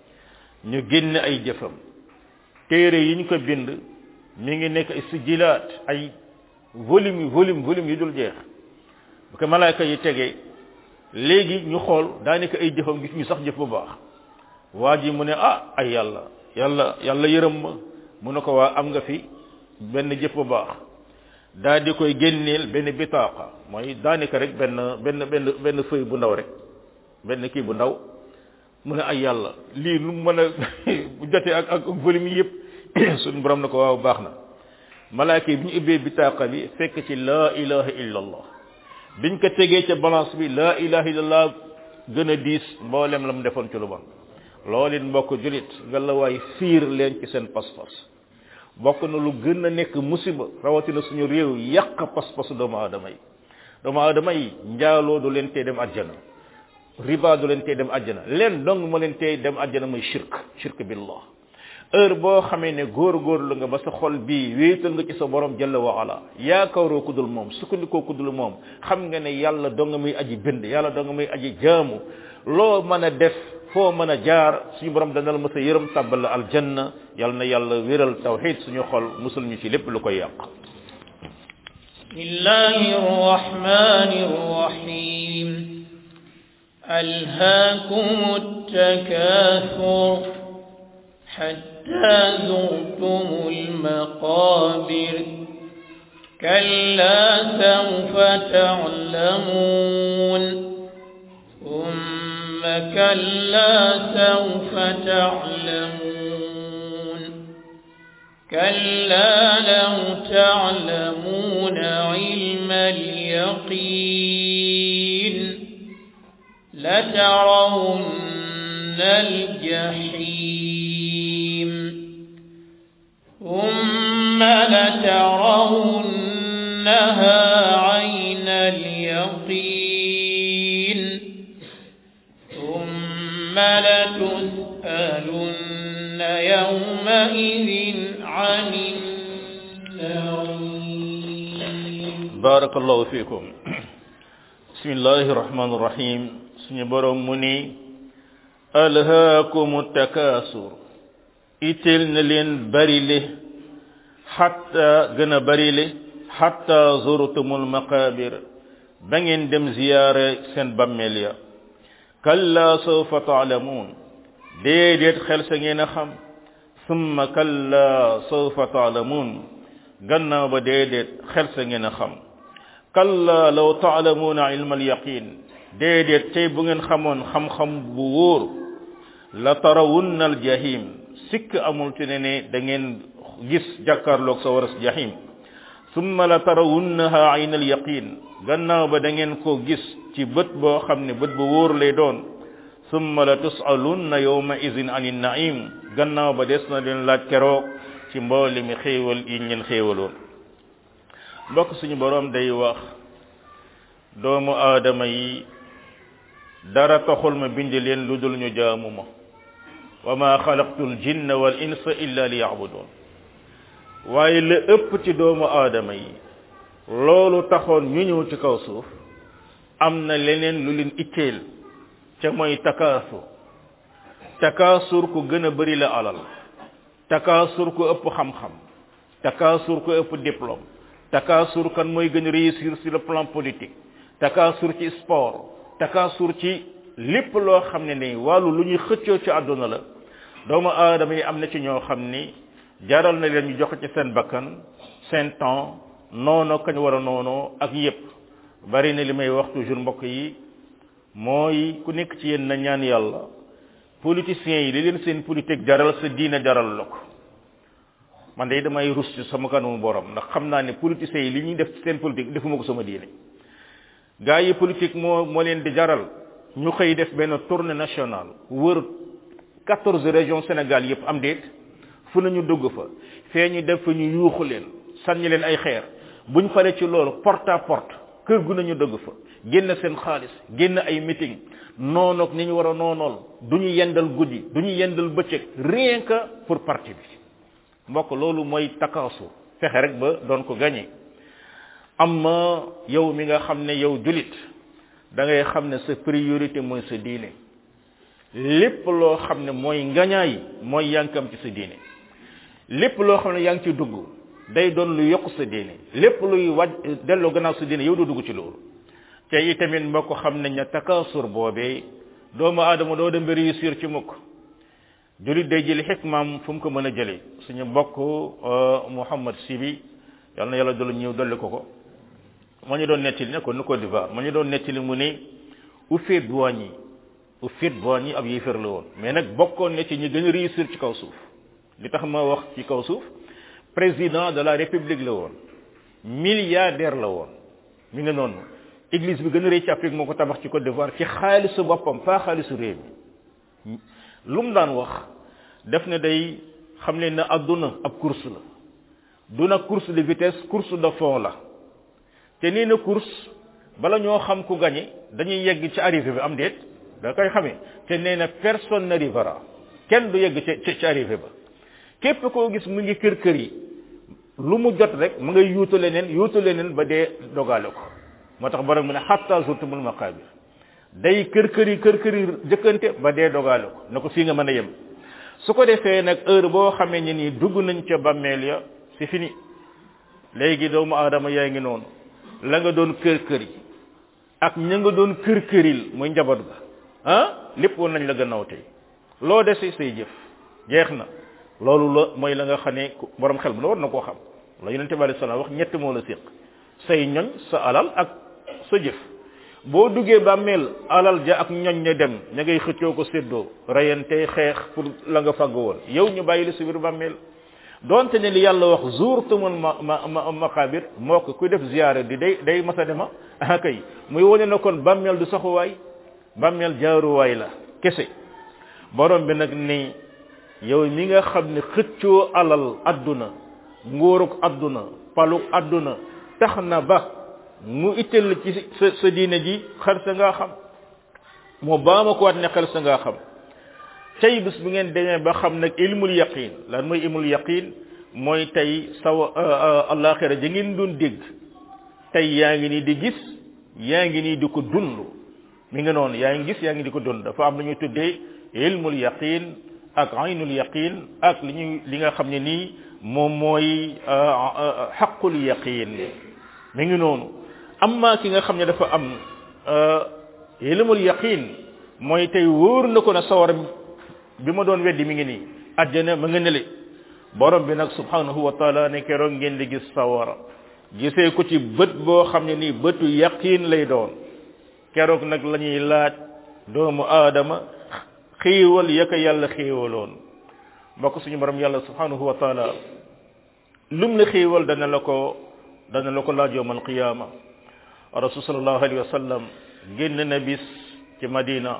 ñu génn ay jëfam téere yi ñu ko bind mi ngi nekk ay sijilaat ay volume yu volume volume yu dul jeex bu ko malaaka yi tegee léegi ñu xool daanaka ay jëfam gis ñu sax jëf bu baax waa ji mu ne ah ay yàlla yàlla yàlla yërëm ma mu ne ko waa am nga fi benn jëf bu baax daa di koy génneel benn bitaaqa mooy daanaka rek benn benn benn benn feuille bu ndaw rek benn kii bu ndaw mu ne ay yàlla lii nu mën a bu jotee ak ak volume yi yëpp suñu borom na ko waaw baax na malaaka yi bi ñu ubbee bitaaqa bi fekk ci laa ilaha illa allah biñ ko tegee ca balance bi laa ilaha illa allah gën a diis mboolem la mu defoon ci lu bon loolu it mbokk julit nga la waay fiir leen ci seen pas-pas bokk na lu gën a nekk musiba rawatina suñu réew yàq pas-pasu doomu aadama yi doomu aadama yi njaaloo du leen tee dem àjjana riba du leen tee dem àjjana leen dong ma leen tee dem àjjana mooy shirk shirk billah heure boo xamee ne góor-góorlu nga ba sa xol bii wéetal nga ci sa borom jalla wa ala yaakaaroo ku dul moom sukkandikoo ku dul moom xam nga ne yàlla dong muy aji bind yàlla dong muy aji jaamu loo mën a def foo mën a jaar suñu borom dana la mës a yërëm tàbbal la aljanna yal na yàlla wéral tawxid suñu xol musul ñu ci lépp lu koy yàq bismillahi rrahmani rrahim alhaakum التكاثر حتى زرتم المقابر كلا سوف تعلمون ثم كلا سوف تعلمون كلا لو تعلمون علم اليقين لترون الجحيم ثم لترونها عين اليقين ثم لتسألن يومئذ عن النعيم بارك الله فيكم بسم الله الرحمن الرحيم suñu borom mu ni alhaakumu takaasur itteel na leen barile xatta gën a barile xatta zurtumul maqabir ba ngeen dem ziyaare seen bammeel ya kalla sawfa taalamuun déedéet xel sa ngeen a xam summa kalla sawfa taalamuun gannaaw ba déedéet xel sa ngeen a xam kalla law taalamuuna ilma alyaqin déedéet tey bu ngeen xamoon xam-xam bu wóor la tarawunna al jahim sikk amul ci ne ne da ngeen gis jàkkaarloog sa waras jahim summa la tarawunnaha ayn al yaqin gannaaw ba da ngeen ko gis ci bët boo xam ne bët bu wóor lay doon summa la tusalunna yawma izin ani naim gannaaw ba des na leen laaj keroog ci mboole mi xéewal yi leen xéewaloon mbokk suñu borom day wax doomu aadama yi dara taxul ma bind leen lu dul ñu jaamu ma wa ma xalaqtul jinna wal insa illa li yabudun waaye la ëpp ci doomu aadama yi loolu taxoon ñu ñëw ci kaw suuf am na leneen lu leen itteel ca mooy takaasur takaasur ku gën a bari la alal takaasur ku ëpp xam-xam takaasur ku ëpp diplôme takaasur kan mooy gën a réussir sur le plan politique takaasur ci sport takaasur ci lépp loo xam ne ni wàllu lu ñuy xëccoo ci àdduna la doomu aadama yi am na ci ñoo xam ni jaral na leen ñu joxe ci seen bakkan seen temps noonu kañ war a noonoo ak yépp bari na li may wax toujours mbokk yi mooy ku nekk ci yéen na ñaan yàlla politiciens yi li leen seen politique jaral sa diine jaral la ko man de damay rus ci sama kanamu borom ndax xam naa ne politiciens yi li ñuy def seen politique defuma ko sama diine gaa yi politique moo moo leen di jaral ñu xëy def benn tournée nationale wër quatorze régions Sénégal yépp am déet fu nañu dugg fa fee ñu def fa ñu yuuxu leen sànni leen ay xeer buñ paree ci loolu porte à porte kër gu nañu dugg fa génn seen xaalis génn ay meeting noonoog ni ñu war a noonool du ñu yendal guddi du ñu yendal bëccëg rien que pour parti bi mbokk loolu mooy takaasu fexe rek ba doon ko gagné amma yow mi nga xam ne yow julit da ngay xam ne sa priorité mooy sa diine lépp loo xam ne mooy ngañaay mooy yankam ci sa diine lépp loo xam ne yaa ngi ci dugg day doon lu yokk sa diine lépp luy waj delloo gannaaw sa diine yow doo dugg ci loolu te itamit mbokk xam nañ ne takaasur boobee doomu aadama doo dem ba réussir ci mukk julit day jëli xikmaam fu mu ko mën a jëlee suñu mbokk Mouhamad Sibi yal na yàlla dolli ñëw dolli ko ko moo ñu doon nettali ne ko nu Côte d'Ivoire moo ñu doon nettali mu ne Houphouët-Boigny Houphouët-Boigny ab yéefar la woon mais nag bokkoon na ci ñi gën a réussir ci kaw suuf li tax ma wax ci kaw suuf président de la république la woon milliardaire la woon mi nga noonu église bi gën a rëy ci Afrique moo ko tabax ci Côte d'Ivoire ci xaalisu boppam pas xaalisu réew mi lu mu daan wax def ne day xam leen ne adduna ab course la du na course de vitesse course de fond la te nii na course bala ñoo xam ku gagné dañuy yegg ci arrivée bi am déet da koy xamee te nee na personne n'arrivera kenn du yegg ci ci arrivée ba képp koo gis mu ngi kër kër yi lu mu jot rek mu ngay yuutu leneen yuutu leneen ba dee dogaale ko moo tax borom mu ne hatta zurtumul maqabir day kër kër yi kër kër yi jëkkante ba dee dogaale ko na ko fii nga mën a yem su ko defee nag heure boo xamee ne nii dugg nañ ca bàmmeel ya c'est fini léegi doomu aadama yaa ngi noonu la nga doon kër kër yi ak ña nga doon kër këril muy njaboot ga ah lépp woon nañ la gannaaw tey loo dese say jëf jeex na loolu la mooy la nga xam ne borom xel bu la war na koo xam la yonente bi alayhi salaam wax ñett moo la séq say ñoñ sa alal ak sa jëf boo duggee bàmmeel alal ja ak ñoñ ña dem ña ngay xëccoo ko séddoo rayante xeex pour la nga fàgg woon yow ñu bàyyi la si biir bàmmeel donte ne li yàlla wax zuurtumul ma ma maqabir moo ko kuy def ziyaara di day day masa dema ah kay muy wone na kon bàmmeel du saxuwaay bàmmeel jaaruwaay la kese borom bi nag ni yow mi nga xam ne xëccoo alal adduna nguuruk adduna paluk adduna tax na ba mu itteel ci sa sa diine ji xel sa ngaa xam moo baama ko waat ne xel sa ngaa xam tey bis bu ngeen demee ba xam nag ilmul yaqin lan mooy ilmul yaqin mooy tey saw alaxira ja ngeen doon dégg tey yaa ngi nii di gis yaa ngi nii di ko dund mi nga noonu yaa ngi gis yaa ngi di ko dund dafa am lu ñuy tuddee ilmul yaqin ak aynul yaqin ak li ñuy li nga xam ne nii moom mooy xaqul yaqin mi ngi noonu amma ki nga xam ne dafa am ilmul yaqin mooy tey wóor na ko na sawar bi ma doon weddi mi ngi nii àjjana ma nga nele borom bi nag subhanahu wa taala ne keroog ngeen di gis sawara gisee ko ci bët boo xam ne nii bëtu yaqin lay doon keroog nag la ñuy laaj doomu aadama xiiwal ya ko yàlla xiiwaloon mbokk suñu borom yàlla subhanahu wa taala lum la xiiwal dana la ko dana la ko laaj yowm alqiyama rasul sallallahu alayhi wa sallam génn na bis ci madina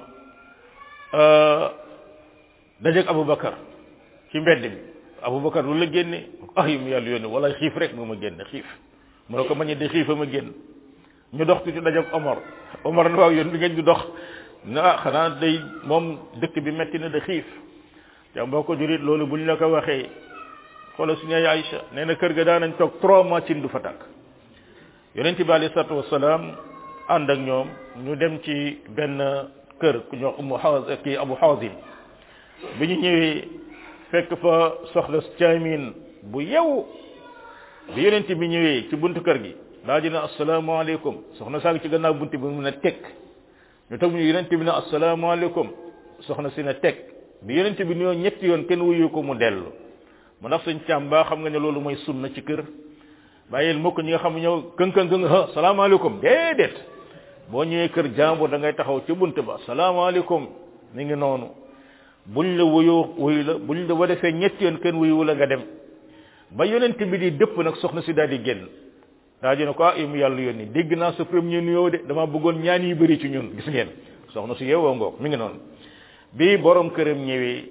dajeg abubakar ci mbedd mi abubakar lu la génne ay mu yàlla yónni wala xiif rek moo ma génne xiif mu ne ko mañe de xiifa ma génn ñu dox tuuti dajeg omar omar na waaw yoon bi ngeen ñu dox na ah xanaa day moom dëkk bi metti na de xiif te mboo ko jurit loolu buñ la ko waxee xoola suñu yaay Aïcha nee na kër ga daan nañ toog trois mois cin du fa tàkk yonent bi alayhi salaatu wasalaam ànd ak ñoom ñu dem ci benn kër ku ñoo umu xawas kii abu xawazin bi ñu ñëwee fekk fa soxla caamin bu yew bi yonent bi ñëwee ci buntu kër gi daa dina asalaamaaleykum soxna saa ngi ci gannaaw buntu bi mu ne teg ñu toog ñu yonent bi ne asalaamaaleykum soxna si ne teg bi yonent bi nuyoo ñetti yoon kenn wuyu ko mu dellu mu ndax sëñ càmm baa xam nga ne loolu mooy sunna ci kër bàyyil mukk ñi nga xam ne ñëw këng këng këng ha salaamaaleykum déedéet boo ñëwee kër jàmbur da ngay taxaw ci bunt ba salaamaaleykum mi ngi noonu buñ la wuyoo wuyu la buñ la wa defee ñetti yoon kenn wuyu la nga dem ba yonent bi di dëpp nag soxna si daal di génn daa ji ne ko ah mu yàlla yónni dégg naa sa premier nuyoo de dama bëggoon ñaan yi bëri ci ñun gis ngeen soxna si yeewoo ngoog mi ngi noonu bi borom këram ñëwee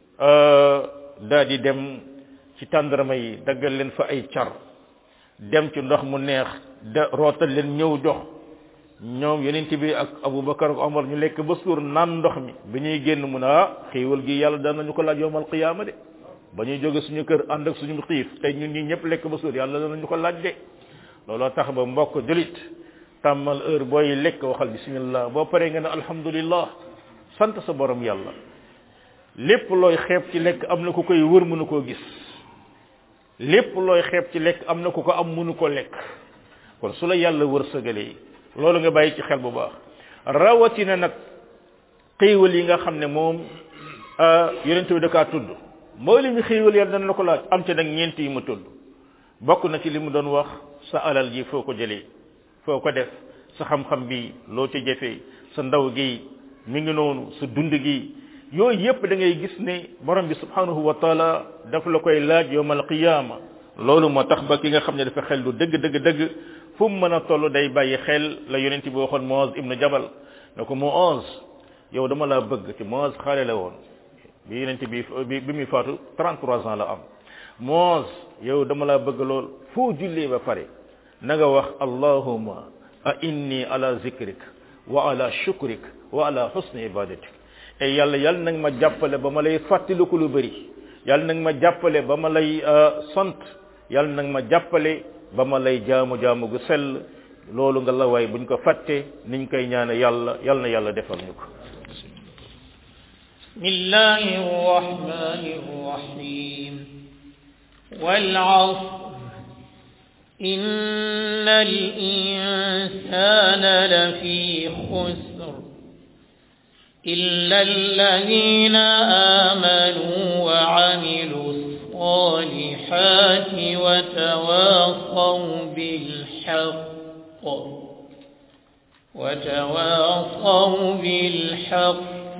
daal di dem ci tàndarama yi daggal leen fa ay car dem ci ndox mu neex da rootal leen ñëw jox ñoom yonent bi ak Abubakar ak Omar ñu lekk ba suur naan ndox mi bi ñuy génn mu ne ah xiiwal gi yàlla daan nañu ko laaj yowmal qiyaama de ba ñuy jóge suñu kër ànd ak suñu xiif tey ñun ñi ñëpp lekk ba suur yàlla daan nañu ko laaj de looloo tax ba mbokk julit tàmmal heure booy lekk waxal bismillah boo paree nga ne alhamdulillah sant sa borom yàlla lépp looy xeeb ci lekk am na ku koy wër mënu koo gis lépp looy xeeb ci lekk am na ku ko am mënu ko lekk kon su la yàlla wërsëgalee loolu nga bàyyi ci xel bu baax rawatina nag xéewal yi nga xam ne moom yonent bi da kaa tudd mooy li ñu xéewal yàlla dana la ko laaj am ci nag ñeent yi mu tudd bokk na ci li mu doon wax sa alal ji foo ko jëlee foo ko def sa xam-xam bi loo ci jëfee sa ndaw gi mi ngi noonu sa dund gi yooyu yépp da ngay gis ne borom bi subhanahu wa taala daf la koy laaj yowmal qiyama loolu moo tax ba ki nga xam ne dafa xel lu dëgg dëgg dëgg fu mu mën a toll day bàyyi xel la yonent bi waxoon Muaz ibnu Jabal ne ko Muaz yow dama laa bëgg ci Muaz xaale la woon bi yonent bi bi muy faatu 33 ans la am Muaz yow dama laa bëgg lool foo jullee ba pare na nga wax allahumma a inni ala zikrik wa ala shukrik wa ala husni ibadatik te yàlla yàlla nag ma jàppale ba ma lay fàttaliku lu bëri yàlla nag ma jàppale ba ma lay sant yàlla nag ma jàppale ba ma lay jaamu jaamu gu sell loolu nga la waay buñ ko fàtte niñ koy ñaane yàlla yàlla na yàlla defal ñu ko بسم الله الرحمن الرحيم والعصر إن الإنسان لفي خسر إلا الذين آمنوا وعملوا الصالحات وتواصوا بالحق وتواصوا بالحق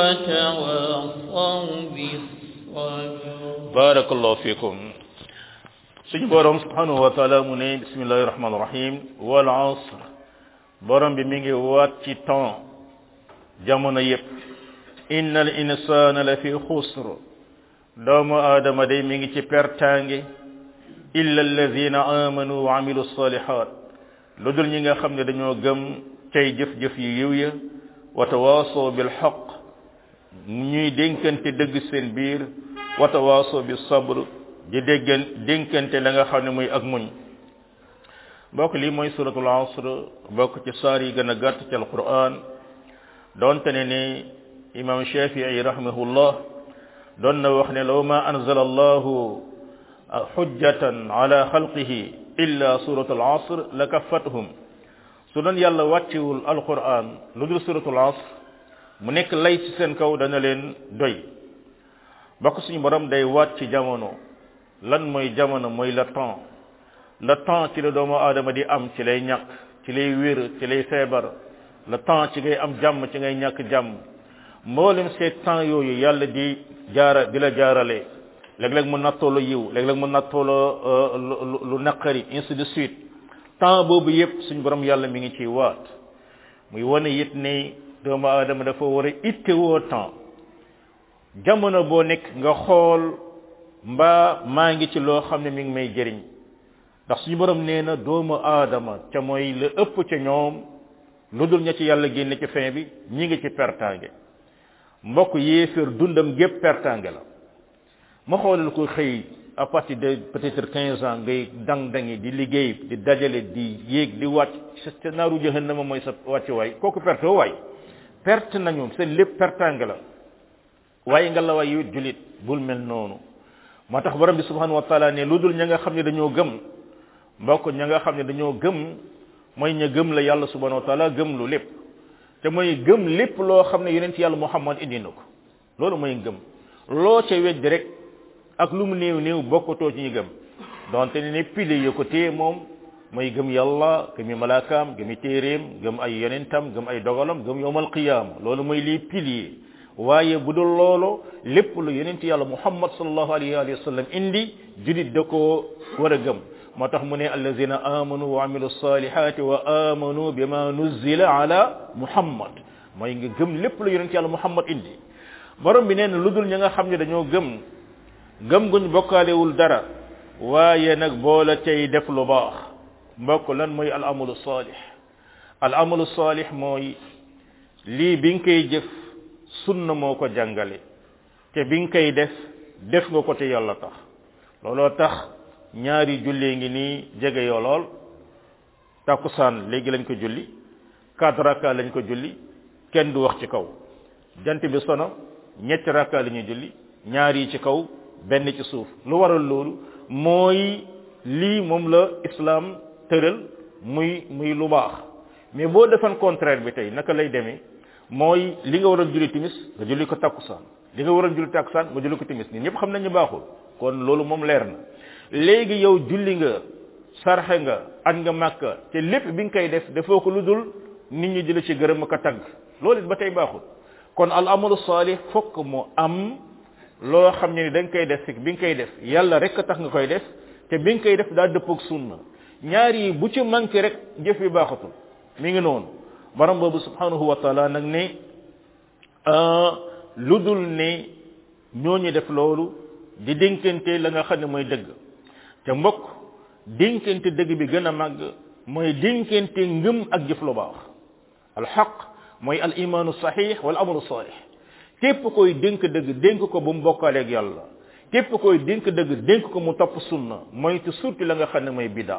وتواصوا بالصبر بارك الله فيكم suñu borom subhanahu wa taala mu ne bismillahi rahmani rahim wal asr borom bi mi ngi waat ci temps jamono yépp innal insana la fi xusr doomu aadama day mi ngi ci pertange illa alladina amanu wa amilu salihat lu dul ñi nga xam ne dañoo gëm cay jëf-jëf yu yiw ya wa tawaasoo bil xaq ñuy dénkante dëgg seen biir wa tawaasoo bi sabr di déggan dénkante la nga xam ne muy ak muñ bokk lii mooy suratul asr bokk ci saar yi gën a gàtt ci alquran doonte ne ni imam shafii rahimahullah doon na wax ne law ma anzala allahu xujjatan ala xalqihi illa suratul asr la kaffatuhum su doon yàlla wàcciwul alquran lu dul suratul asr mu nekk lay ci seen kaw dana leen doy bokk suñu borom day waat ci jamono lan mooy jamono mooy le temps le temps ci la doomu aadama di am ci lay ñàkk ci lay wér ci lay feebar le temps ci ngay am jàmm ci ngay ñàkk jàmm mboolem seet temps yooyu yàlla di jaara di la jaarale léeg-léeg mu nattoo la yiw léeg-léeg mu nattoo la lu naqari ainsi de suite temps boobu yépp suñu borom yàlla mi ngi ciy waat muy wane it ne doomu aadama dafa war a ittewoo temps jamono boo nekk nga xool mbaa maa ngi ci loo xam ne mi ngi may jëriñ ndax suñu borom nee na doomu aadama ca mooy la ëpp ca ñoom lu dul ña ci yàlla génne ci fin bi ñi ngi ci pertange mbokk yéeféer dundam gépp pertange la ma xoolal ko xëy à partir de peut-être quinze ans ngay dang dangi di liggéey di dajale di yéeg di wàcc sa naaru jahannama mooy sa wàcc waay kooku perte waay perte nañu seen lépp pertange la waaye nga la waay yu julit bul mel noonu moo tax borom bi subhanahu wa taala ne lu dul ña nga xam ne dañoo gëm mbokk ña nga xam ne dañoo gëm mooy ña gëm la yàlla subhanahu wa taala gëm lu lépp te mooy gëm lépp loo xam ne yonent yàlla muhammad indi na ko loolu mooy gëm loo ca weddi rek ak lu mu néew néew bokkatoo ci ñu gëm donte ne ne pile yo ko téye moom mooy gëm yàlla gëmi malaakaam gëmi téeréem gëm ay yonentam gëm ay dogalam gëm yowmal qiyaama loolu mooy lii pilier waaye bu dul loolu lépp lu yonent yàlla muhammad sallallahu alayhi wa sallam indi julit da koo war a gëm moo tax mu ne allazina amanu wa amilu salihati wa amanu bima nuzila ala muhammad mooy nga gëm lépp lu yonent yàlla muhammad indi borom bi nee na lu dul ña nga xam ne dañoo gëm gëm guñ bokkaalewul dara waaye nag boola tey def lu baax mbokk lan mooy al amalu salih al amalu salih mooy lii bi nga koy jëf sunna moo ko jàngale te bi nga koy def def nga ko te yàlla tax looloo tax ñaari jullee ngi nii jege yoo lool takkusaan léegi lañ ko julli quatre rakka lañ ko julli kenn du wax ci kaw jant bi sono ñetti rakka la ñuy julli ñaar yi ci kaw benn ci suuf lu waral loolu mooy lii moom la islam tëral muy muy lu baax mais boo defan contraire bi tey naka lay demee mooy li nga waroon julli timis nga julli ko takkusaan li nga waroon julli takkusaan nga julli ko timis nit ñëpp xam nañ ñu baaxul kon loolu moom leer na léegi yow julli nga sarxe nga añ nga màkka te lépp bi nga koy def defoo ko lu dul nit ñi di la ci gërëm ak a tagg loolu it ba tey baaxul kon al amalu salih fokk mu am loo xam ne ni da nga koy def bi nga koy def yàlla rek a tax nga koy def te bi nga koy def daa dëppoog sunna ñaar yi bu ci manqué rek jëf bi baaxatul mi ngi noonu borom boobu subhanahu wa taala nag ne lu dul ne ñooñu def loolu di dénkante la nga xam ne mooy dëgg te mbokk dénkante dëgg bi gën a màgg mooy dénkante ngëm ak jëf lu baax alxaq mooy al imaanu saxiix wala amalu saalix képp koy dénk dëgg dénk ko bu mu bokkaaleeg yàlla képp koy dénk dëgg dénk ko mu topp sunna mooy te surtout la nga xam ne mooy biddaa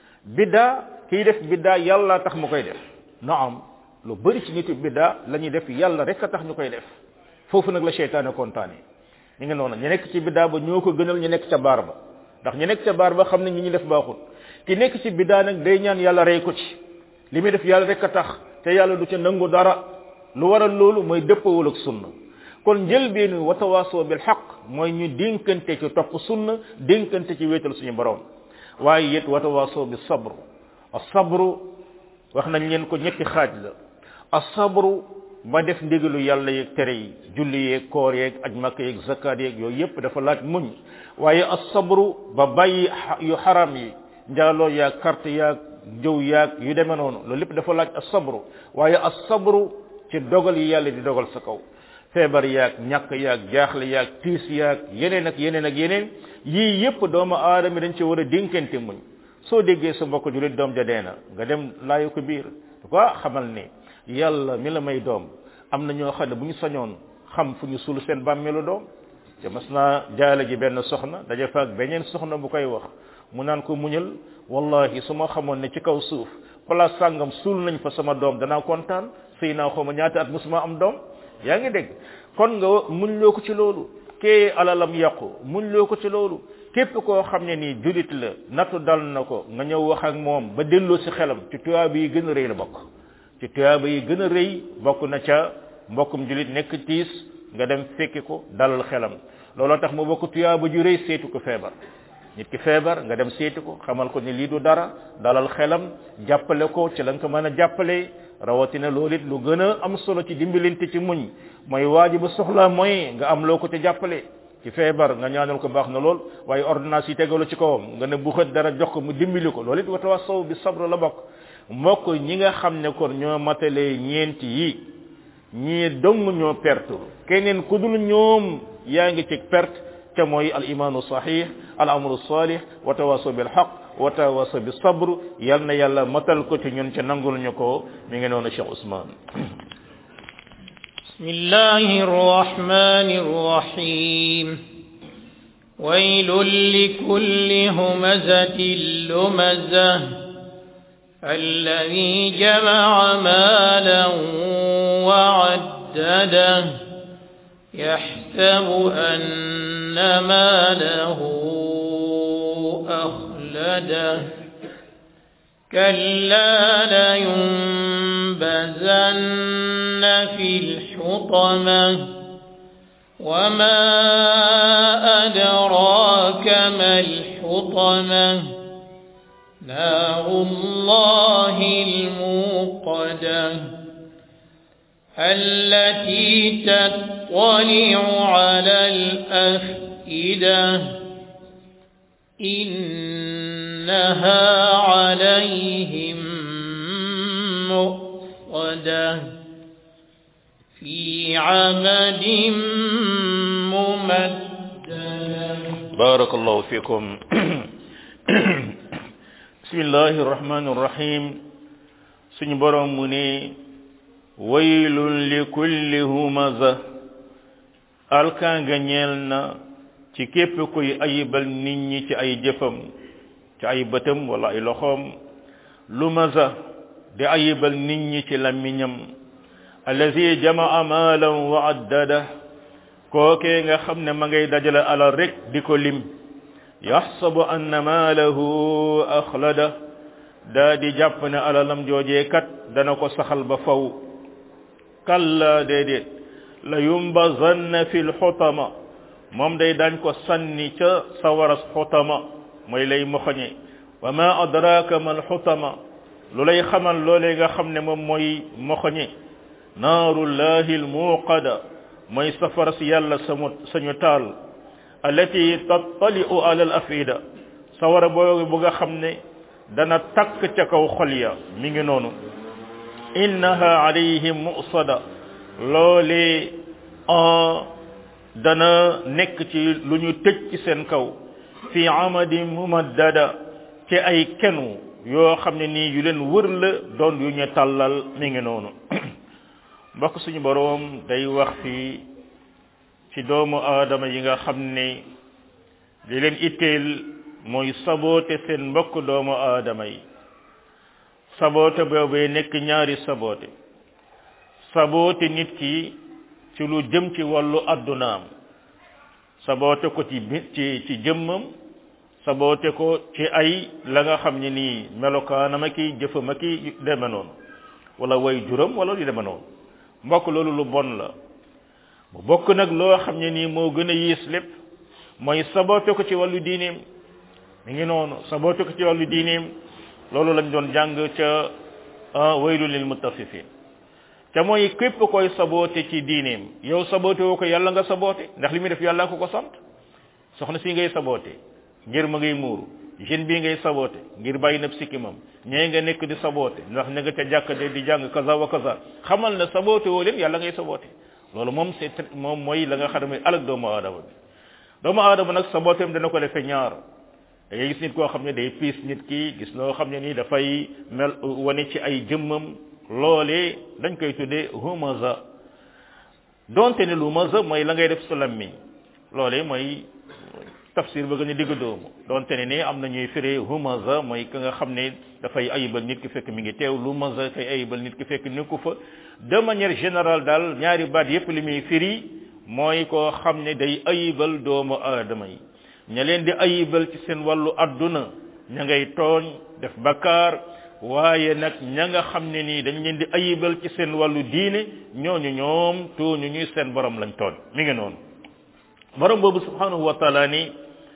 biddaa kiy def biddaa yàlla tax mu koy def naam lu bëri ci nitu biddaa la ñuy def yàlla rek a tax ñu koy def foofu nag la seytaane kontaane ñu ngi noonu ñu nekk ci biddaa ba ñoo ko gënal ñu nekk ca baar ba ndax ñu nekk ca baar ba xam ne ñi ñu def baaxul ki nekk ci biddaa nag day ñaan yàlla rey ko ci li muy def yàlla rek a tax te yàlla du ca nangu dara lu waral loolu mooy dëppawul ak sunna kon njëlbeenu watawaasoo bil xaq mooy ñu dénkante ci topp sunna dénkante ci wéetal suñu borom waaye it watawaasoo bi sabru as sabru wax nañ leen ko ñetti xaaj la as sabru ba def ndigalu yàlla yeeg tere yi julli yeeg koor yeeg aj makka yeeg zakat yeeg yooyu yépp dafa laaj muñ waaye as sabru ba bàyyi yu xaram yi njaaloo yaag carte yaag jëw yaag yu demee noonu loolu lépp dafa laaj as sabru waaye as sabru ci dogal yi yàlla di dogal sa kaw feebar yaag ñàkk yaag jaaxle yaag tiis yaag yeneen ak yeneen ak yeneen yii yépp doomu aadama dañ ci war a dénkante muñ soo déggee sa mbokk julit doom ja dee na nga dem laayu ko biir ko xamal ne yàlla mi la may doom am na ñoo xam ne bu ñu sañoon xam fu ñu suul seen bàmmeelu doom te mas naa jaale ji benn soxna daja faak beneen soxna bu koy wax mu naan ko muñal wallahi su ma xamoon ne ci kaw suuf place sàngam suul nañ fa sama doom danaa kontaan sëy naa xaw ma ñaata at musuma am doom yaa ngi dégg kon nga muñ loo ko ci loolu kee alalam yàqu muñ loo ko ci loolu képp koo xam ne nii julit la nattu dal na ko nga ñëw wax ak moom ba delloo si xelam ci tuyaaba yi gën a rëy la bokk ci tuyaaba yi gën a rëy bokk na ca mbokkum julit nekk tiis nga dem fekki ko dalal xelam looloo tax mu bokk tuyaaba ju rëy seetu ko feebar nit ki feebar nga dem seeti ko xamal ko ni lii du dara dalal xelam jàppale ko ci la nga ko mën a jàppale rawatina loolu it lu gën a am solo ci dimbalante ci muñ mooy waaji ba soxla mooy nga am loo ko te jàppale ci feebar nga ñaanal ko baax na lool waaye ordonnance yi tegalu ci kawam nga ne bu xët dara jox ko mu dimbali ko loolu it watawassaw bi sabr la bokk mbokk ñi nga xam ne kon ñoo matale ñeenti yi ñii dong ñoo perte keneen ku dul ñoom yaa ngi ci perte te mooy al imaanu sahih al amru salih wa tawasaw bil haqq wa tawasaw bis sabr yal na yàlla matal ko ci ñun ca nangul ñu ko mi ngi noonu Cheikh Ousmane بسم الله الرحمن الرحيم ويل لكل همزة لمزة الذي جمع مالا وعدده يحسب أن ماله أخلده كلا لينبذن في الحطمة وما أدراك ما الحطمة نار الله الموقدة التي تطلع على الأفئدة إنها عليهم مؤصدة في عمد ممددة بارك الله فيكم بسم الله الرحمن الرحيم سن بروم مني ويل لكل همزة alkan nga ñeel na ci képp kuy ayibal nit ñi ci ay jëfam ci ay bëtam wala ay loxoom lu maza di ayibal nit ñi ci làmmiñam allazi jamaa maalan wa addada kookee nga xam ne ma ngay dajale alal rek di ko lim yaxsabu anna maalahu axlada daa di jàpp ne alalam joojee kat dana ko saxal ba faw kalla déedéet la yumbazanna fi lxutama moom day dañ ko sànni ca sawaras xutama mooy lay moxoñe wa ma adraka ma alxutama lu lay xamal loolee nga xam ne moom mooy moxoñe naarullahi almuqada mooy safara si yàlla samu sañu taal allati tattali'u ala al afida sawara boobu bu nga xam ne dana takk ca kaw xol ya mi ngi noonu innaha alayhim musada loolee dana nekk ci lu ñu tëj ci seen kaw fi amadi mumaddada ci ay kenu yoo xam ne nii yu leen wër la doon yu ñu tàllal mi ngi noonu mbokk suñu boroom day wax fi ci doomu aadama yi nga xam ne li leen itteel mooy saboote seen mbokk doomu aadama yi saboote boobee nekk ñaari saboote saboote nit ki ci lu jëm ci wàllu addunaam saboote ko ci ci ci jëmmam saboote ko ci ay la nga xam ne nii melokaanama ki jëfama ki deme noonu wala way juram wala lu deme noonu mbokk loolu lu bon la bu bokk nag loo xam ne nii moo gën a yiis lépp mooy saboote ko ci wàllu diineem mi ngi noonu saboote ko ci wàllu diineem loolu lañ doon jàng ca waylu lil muttafifin te mooy képp koy saboote ci diineem yow saboote woo ko yàlla nga saboote ndax li muy def yàlla ko ko sant soxna si ngay saboote ngir ma ngay muuru jeune bii ngay saboote ngir bàyyi nab sikkimam ñee nga nekk di saboote ndax ña nga ca jàkka de di jàng kaza wa kaza xamal na saboote woo leen yàlla ngay saboote loolu moom c'est moom mooy la nga xam ne mooy alag doomu aadama bi doomu aadama nag sabooteem dana ko defee ñaar da ngay gis nit koo xam ne day piis nit ki gis loo xam ne nii dafay mel wane ci ay jëmmam loolee dañ koy tuddee humaza donte ne lu maza mooy la ngay def sa lammiñ loolee mooy tafsir ba gën a digg doomu donte ne ne am na ñuy firee humaza mooy ka nga xam ne dafay ayibal nit ki fekk mi ngi teew lu maza kay ayibal nit ki fekk nekku fa de manière générale daal ñaari baat yépp li muy firi mooy koo xam ne day ayibal doomu aadama yi ña leen di ayibal ci seen wàllu adduna ña ngay tooñ def bakkaar waaye nag ña nga xam ne nii dañ leen di ayibal ci seen wàllu diine ñooñu ñoom tooñu ñuy seen borom lañ tooñ mi ngi noonu borom boobu subhanahu wa taala ni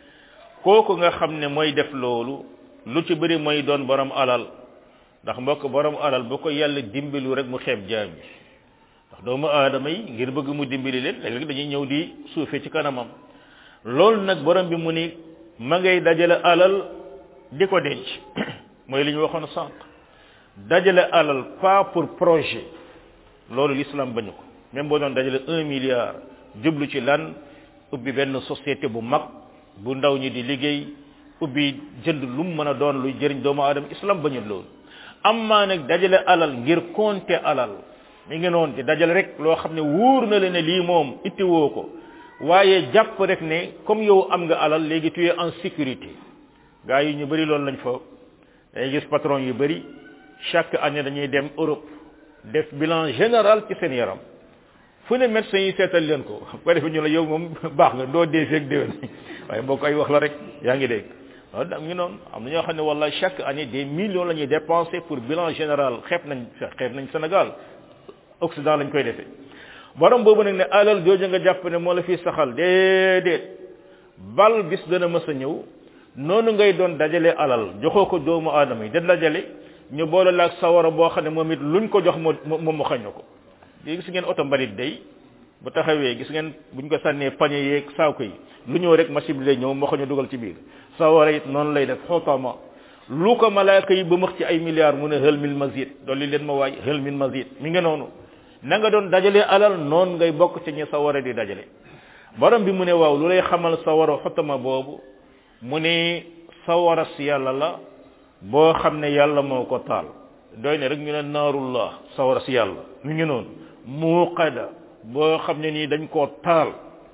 kooku nga xam ne mooy def loolu lu ci bëri mooy doon borom alal ndax mbokk borom alal bu ko yàlla dimbalu rek mu xeeb jaam bi ndax doomu aadama yi ngir bëgg mu dimbali leen léeg-léeg dañuy ñëw di suufe ci kanamam loolu nag borom bi mu ni ma ngay dajale alal di ko denc mooy li ñu waxoon sànq dajale alal pas pour projet loolu l'islam bañu ko même boo doon dajale un milliard jublu ci lan ubbi benn société bu mag bu ndaw ñi di liggéey ubbi jënd lu mu mën a doon luy jëriñ doomu aadama islam bañu loolu amma nag dajale alal ngir compter alal mi ngi noonu di dajale rek loo xam ne wóor na la ne lii moom itti woo ko waaye jàpp rek ne comme yow am nga alal léegi tu es en sécurité gars yi ñu bëri loolu lañ fa day gis patron yu bëri chaque année dañuy dem Europe def bilan général ci seen yaram fu ne médecin yi seetal leen ko ba defe ñu la yow moom baax nga doo dee feeg déwén waaye boo koy wax la rek yaa ngi dégg waaw da ngi noonu am na ñoo xam ne wala chaque année des millions la ñuy dépenser pour bilan général xeeb nañ xeeb nañ Sénégal Occident lañ koy defee borom boobu nag ne alal jooju nga jàpp ne moo la fi saxal déedéet bal bis dana mës a ñëw noonu ngay doon dajale alal joxoo ko doomu aadama yi da dajale ñu boole la ak sawara boo xam ne moom it luñ ko jox moo moom mu xañ ko gis ngeen oto mbalit day bu taxawee gis ngeen buñ ko sànnee pañe yeeg saako yi lu ñëw rek machine bi lay ñëw moo ñu dugal ci biir sawara it noonu lay def xootama lu ko malaaka yi ba max ci ay milliards mu ne hël min mazid dolli leen ma waay hël min mazid mi nga noonu na nga doon dajale alal noonu ngay bokk ci ñi sawara di dajale borom bi mu ne waaw lu lay xamal sawara xotama boobu mu ne sawara si yàlla la boo xam ne yàlla moo ko taal doy ne rek ñu ne naarullah sawara si yàlla mi ngi noonu muuqada boo xam ne nii dañ koo taal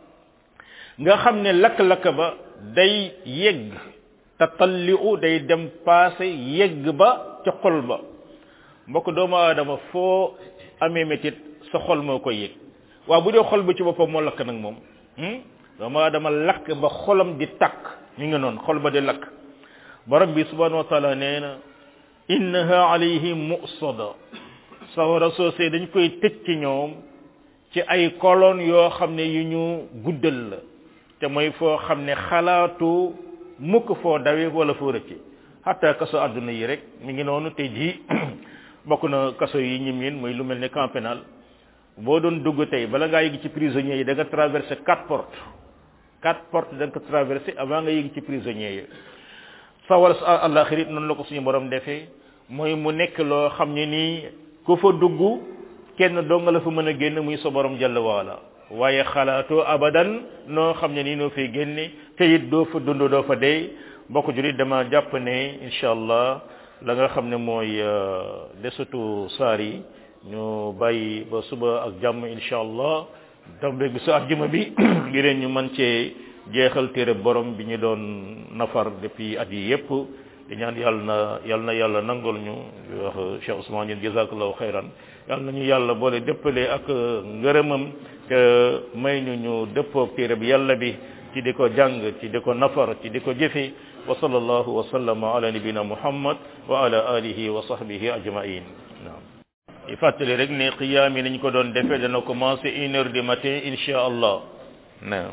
nga xam ne lakk-lakk ba day yegg tatalliu day dem passé yegg ba ca xol ba mbokk doomu aadama foo amee métit sa xol moo koy yëg waaw bu dee xol ba ci boppam moo lakk nag moom doomu aadama lakk ba xolam di takk mi ngi noonu xol ba di lakk borom bi subhanahu wa taala nee na innaha alayhim musada sawara soosé dañ koy tëj ci ñoom ci ay colonne yoo xam ne yu ñu guddal la te mooy foo xam ne xalaatu mukk foo dawe wala foo rëcce hatta kaso àdduna yi rek mi ngi noonu te ji bokk na kaso yi ñim yin muy lu mel ne camp pénal boo doon dugg tey bala ngaa yëg ci prisonniers yi da nga traversé quatre portes quatre portes da nga ko traversé avant nga yëg ci prisonniers yi sawar sa àllaxir it noonu la ko suñu borom defee mooy mu nekk loo xam ne nii ku fa dugg kenn doo nga la fa mën a génn muy sa borom jàll waala waaye xalaatoo abadan noo xam ne nii noo fay génne te it doo fa dund doo fa dee mbokk julit dama jàpp ne incha allah la nga xam ne mooy desatu saar yi ñu bàyyi ba suba ak jàmm incha allah dambe bi sa àjjuma bi ngir ñu mën cee jeexal téere borom bi ñu doon nafar depuis at yi yépp di ñaan yàlla na yàlla na yàlla nangol ñu wax Cheikh Ousmane yéen jazakallahu xayran yàlla nañu yàlla boole dëppale ak ngërëmam te may ñu ñu dëppoog téere bi yàlla bi ci di ko jàng ci di ko nafar ci di ko jëfe wa sallallahu wa sallama ala nabina muhammad wa ala alihi wa sahbihi ajmain naam i fàttali rek ne qiyaam yi nañ ko doon defee dana commencé une heure du matin insha allah naam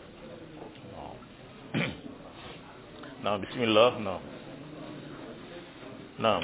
naam bismillah naam naam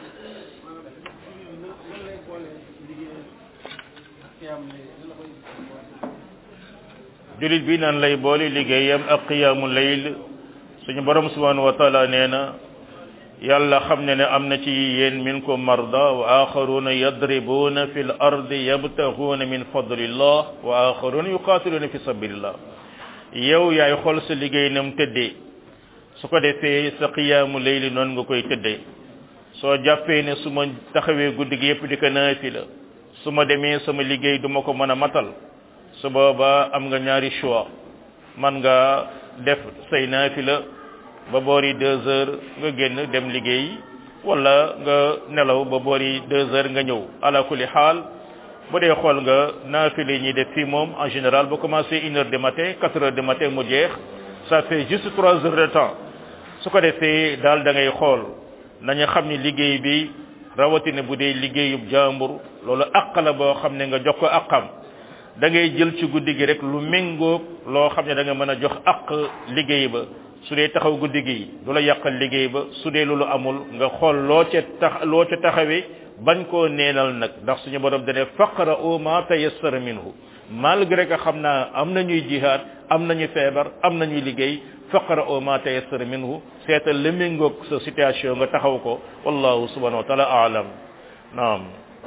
julit bi naan lay boole liggéeyam ak qiyaamu layl suñu borom subhanahu wa taala nee na yàlla xam ne ne am na ci yéen minkum marda wa axaruna yadribuna fi l ardi yabtaxuuna min fadlillah wa axaruna yuqatiluna fi sabilillah yow yaay xool sa liggéey nam tëddee su ko defee sa qiyaamu layli noonu nga koy tëddee soo jàppee ne su ma taxawee guddi gi yëpp di ko naafila su ma demee sama liggéey du ma ko mën a matal su boobaa am nga ñaari choix man nga def say naafila ba boori deux heures nga génn dem liggéey wala nga nelaw ba boori deux heures nga ñëw ala kulli xaal bu dee xool nga naafila yi ñuy def fii moom en général ba commencé une heure du matin quatre heures du matin mu jeex ça fait juste trois heures de temps su ko defee daal da ngay xool nañu xam ni liggéey bi rawatina bu dee liggéeyub jàmbur loolu àq la boo xam ne nga jox ko àqam da ngay jël ci guddi gi rek lu méngoog loo xam ne da nga mën a jox àq liggéey ba su dee taxaw guddi gi du la yàqal liggéey ba su dee loolu amul nga xool loo ca tax loo ca taxawee bañ koo neenal nag ndax suñu borom dane faqra u ma tayassara minhu malgré que xam naa am nañuy jihaad am nañu feebar am nañuy liggéey faqra u ma tayassara minhu seetal la méngoog sa situation nga taxaw ko wallahu subhanahu wa taala aalam naam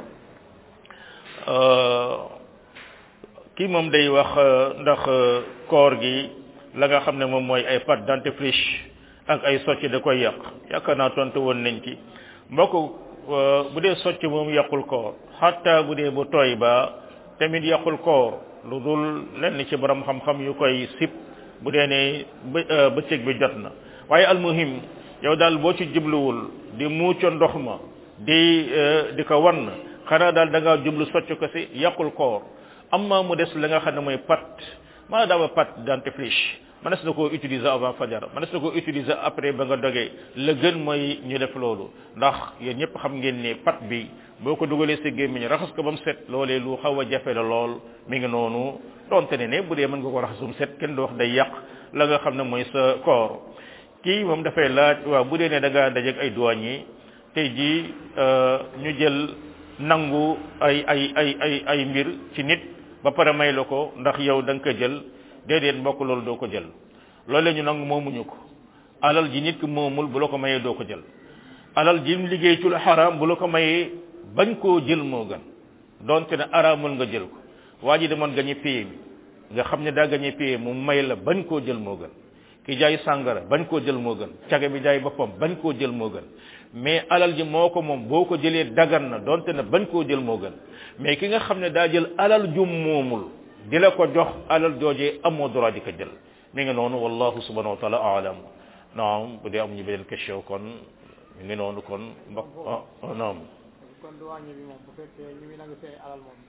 kii moom day wax ndax koor gi la nga xam ne moom mooy ay pâte dentifrice ak ay socc da koy yàq yaakaar naa tontu woon nañ ci mbokk bu dee socc moom yàqul koor xatta bu dee bu tooy ba tamit yàqul koor lu dul lenn ci borom xam-xam yu koy sip bu dee ne bëccëg bi jot na waaye almuhim yow daal boo ci jubluwul di muuco ndox ma di di ko wan xanaa daal da ngaa jublu socc ko si yàqul koor amma mu des la nga xam ne mooy pat maa daama pat dentifrice mënees na koo utiliser avant fajar mënees na koo utiliser après ba nga dogee la gën mooy ñu def loolu ndax yéen ñëpp xam ngeen ne pat bi boo ko dugalee sa gémmiñ raxas ko ba mu set loolee lu xaw a jafe la lool mi ngi noonu donte ne ne bu dee mën nga ko raxas ba mu set kenn du wax day yàq la nga xam ne mooy sa koor kii moom dafay laaj waaw bu dee ne da ngaa dajeeg ay douanier tey jii ñu jël nangu ay ay ay ay ay mbir ci nit ba pare may la ko ndax yow da nga ko jël déedéet mbokk loolu doo ko jël loolu la ñu nangu moomuñu ko alal ji nit ki moomul bu la ko mayee doo ko jël alal ji mu liggéey ci lu xaraam bu la ko mayee bañ koo jël moo gën donte ne araamul nga jël ko waa ji demoon gañe paye bi nga xam ne daa gañe paye mu may la bañ koo jël moo gën ki jaay sàngara bañ koo jël moo gën caga bi jaay boppam bañ koo jël moo gën mais alal ji moo ko moom boo ko jëlee dagan na donte ne bañ koo jël moo gën mais ki nga xam ne daa jël alal jum moomul di la ko jox alal joojee amoo droit di ko jël mi ngi noonu wallahu subhanahu wa taala aalam naam bu dee am ñu beneen question kon mi ngi noonu kon mbokk ah naam kon douanier bi moom bu fekkee ñu ngi nangu seen alal moom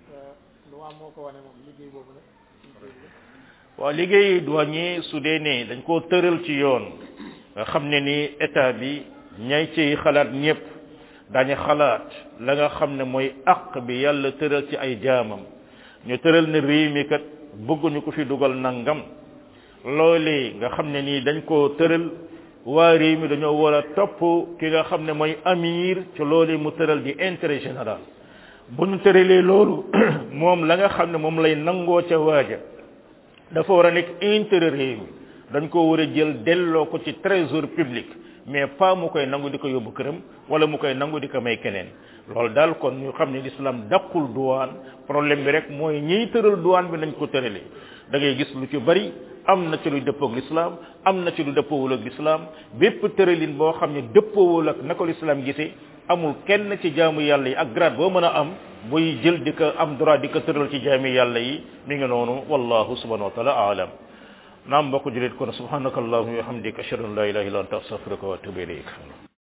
loi moo ko wane moom liggéey boobu nag waaw liggéey douanier su dee ne dañ koo tëral ci yoon nga xam ne ni état bi ñay ciy xalaat ñëpp dañu xalaat la nga xam ne mooy aq bi yàlla tëral ci ay jaamam ñu tëral ne réew mi kat bëgguñu ko fi dugal nangam loolee nga xam ne nii dañ koo tëral waa réew mi dañoo war a topp ki nga xam ne mooy amir ci loolee mu tëral di intérêt général bu ñu tëralee loolu moom la nga xam ne moom lay nangoo ca waaja dafa war a nekk intérêt réew mi dañ ko war a jël delloo ko ci trésor public mais pas mu koy nangu di ko yóbbu këram wala mu koy nangu di ko may keneen loolu daal kon ñu xam ne l'islam daqul douane problème bi rek mooy ñiy tëral douane bi nañ ko tëralee da ngay gis lu ci bari am na ci lu dëppoo ak l'islam am na ci lu dëppoowul ak l'islam bépp tëralin boo xam ne dëppoowul ak na ko l'islam gisee amul kenn ci jaamu yàlla yi ak grade boo mën a am buy jël di ko am droit di ko tëral ci jaami yàlla yi mi ngi noonu wallahu subhanahu wa taala aalam naam mbokk julit kon subhanaka allahumma wa hamdika ashhadu an la ilaha illa anta astaghfiruka wa atubu ilayk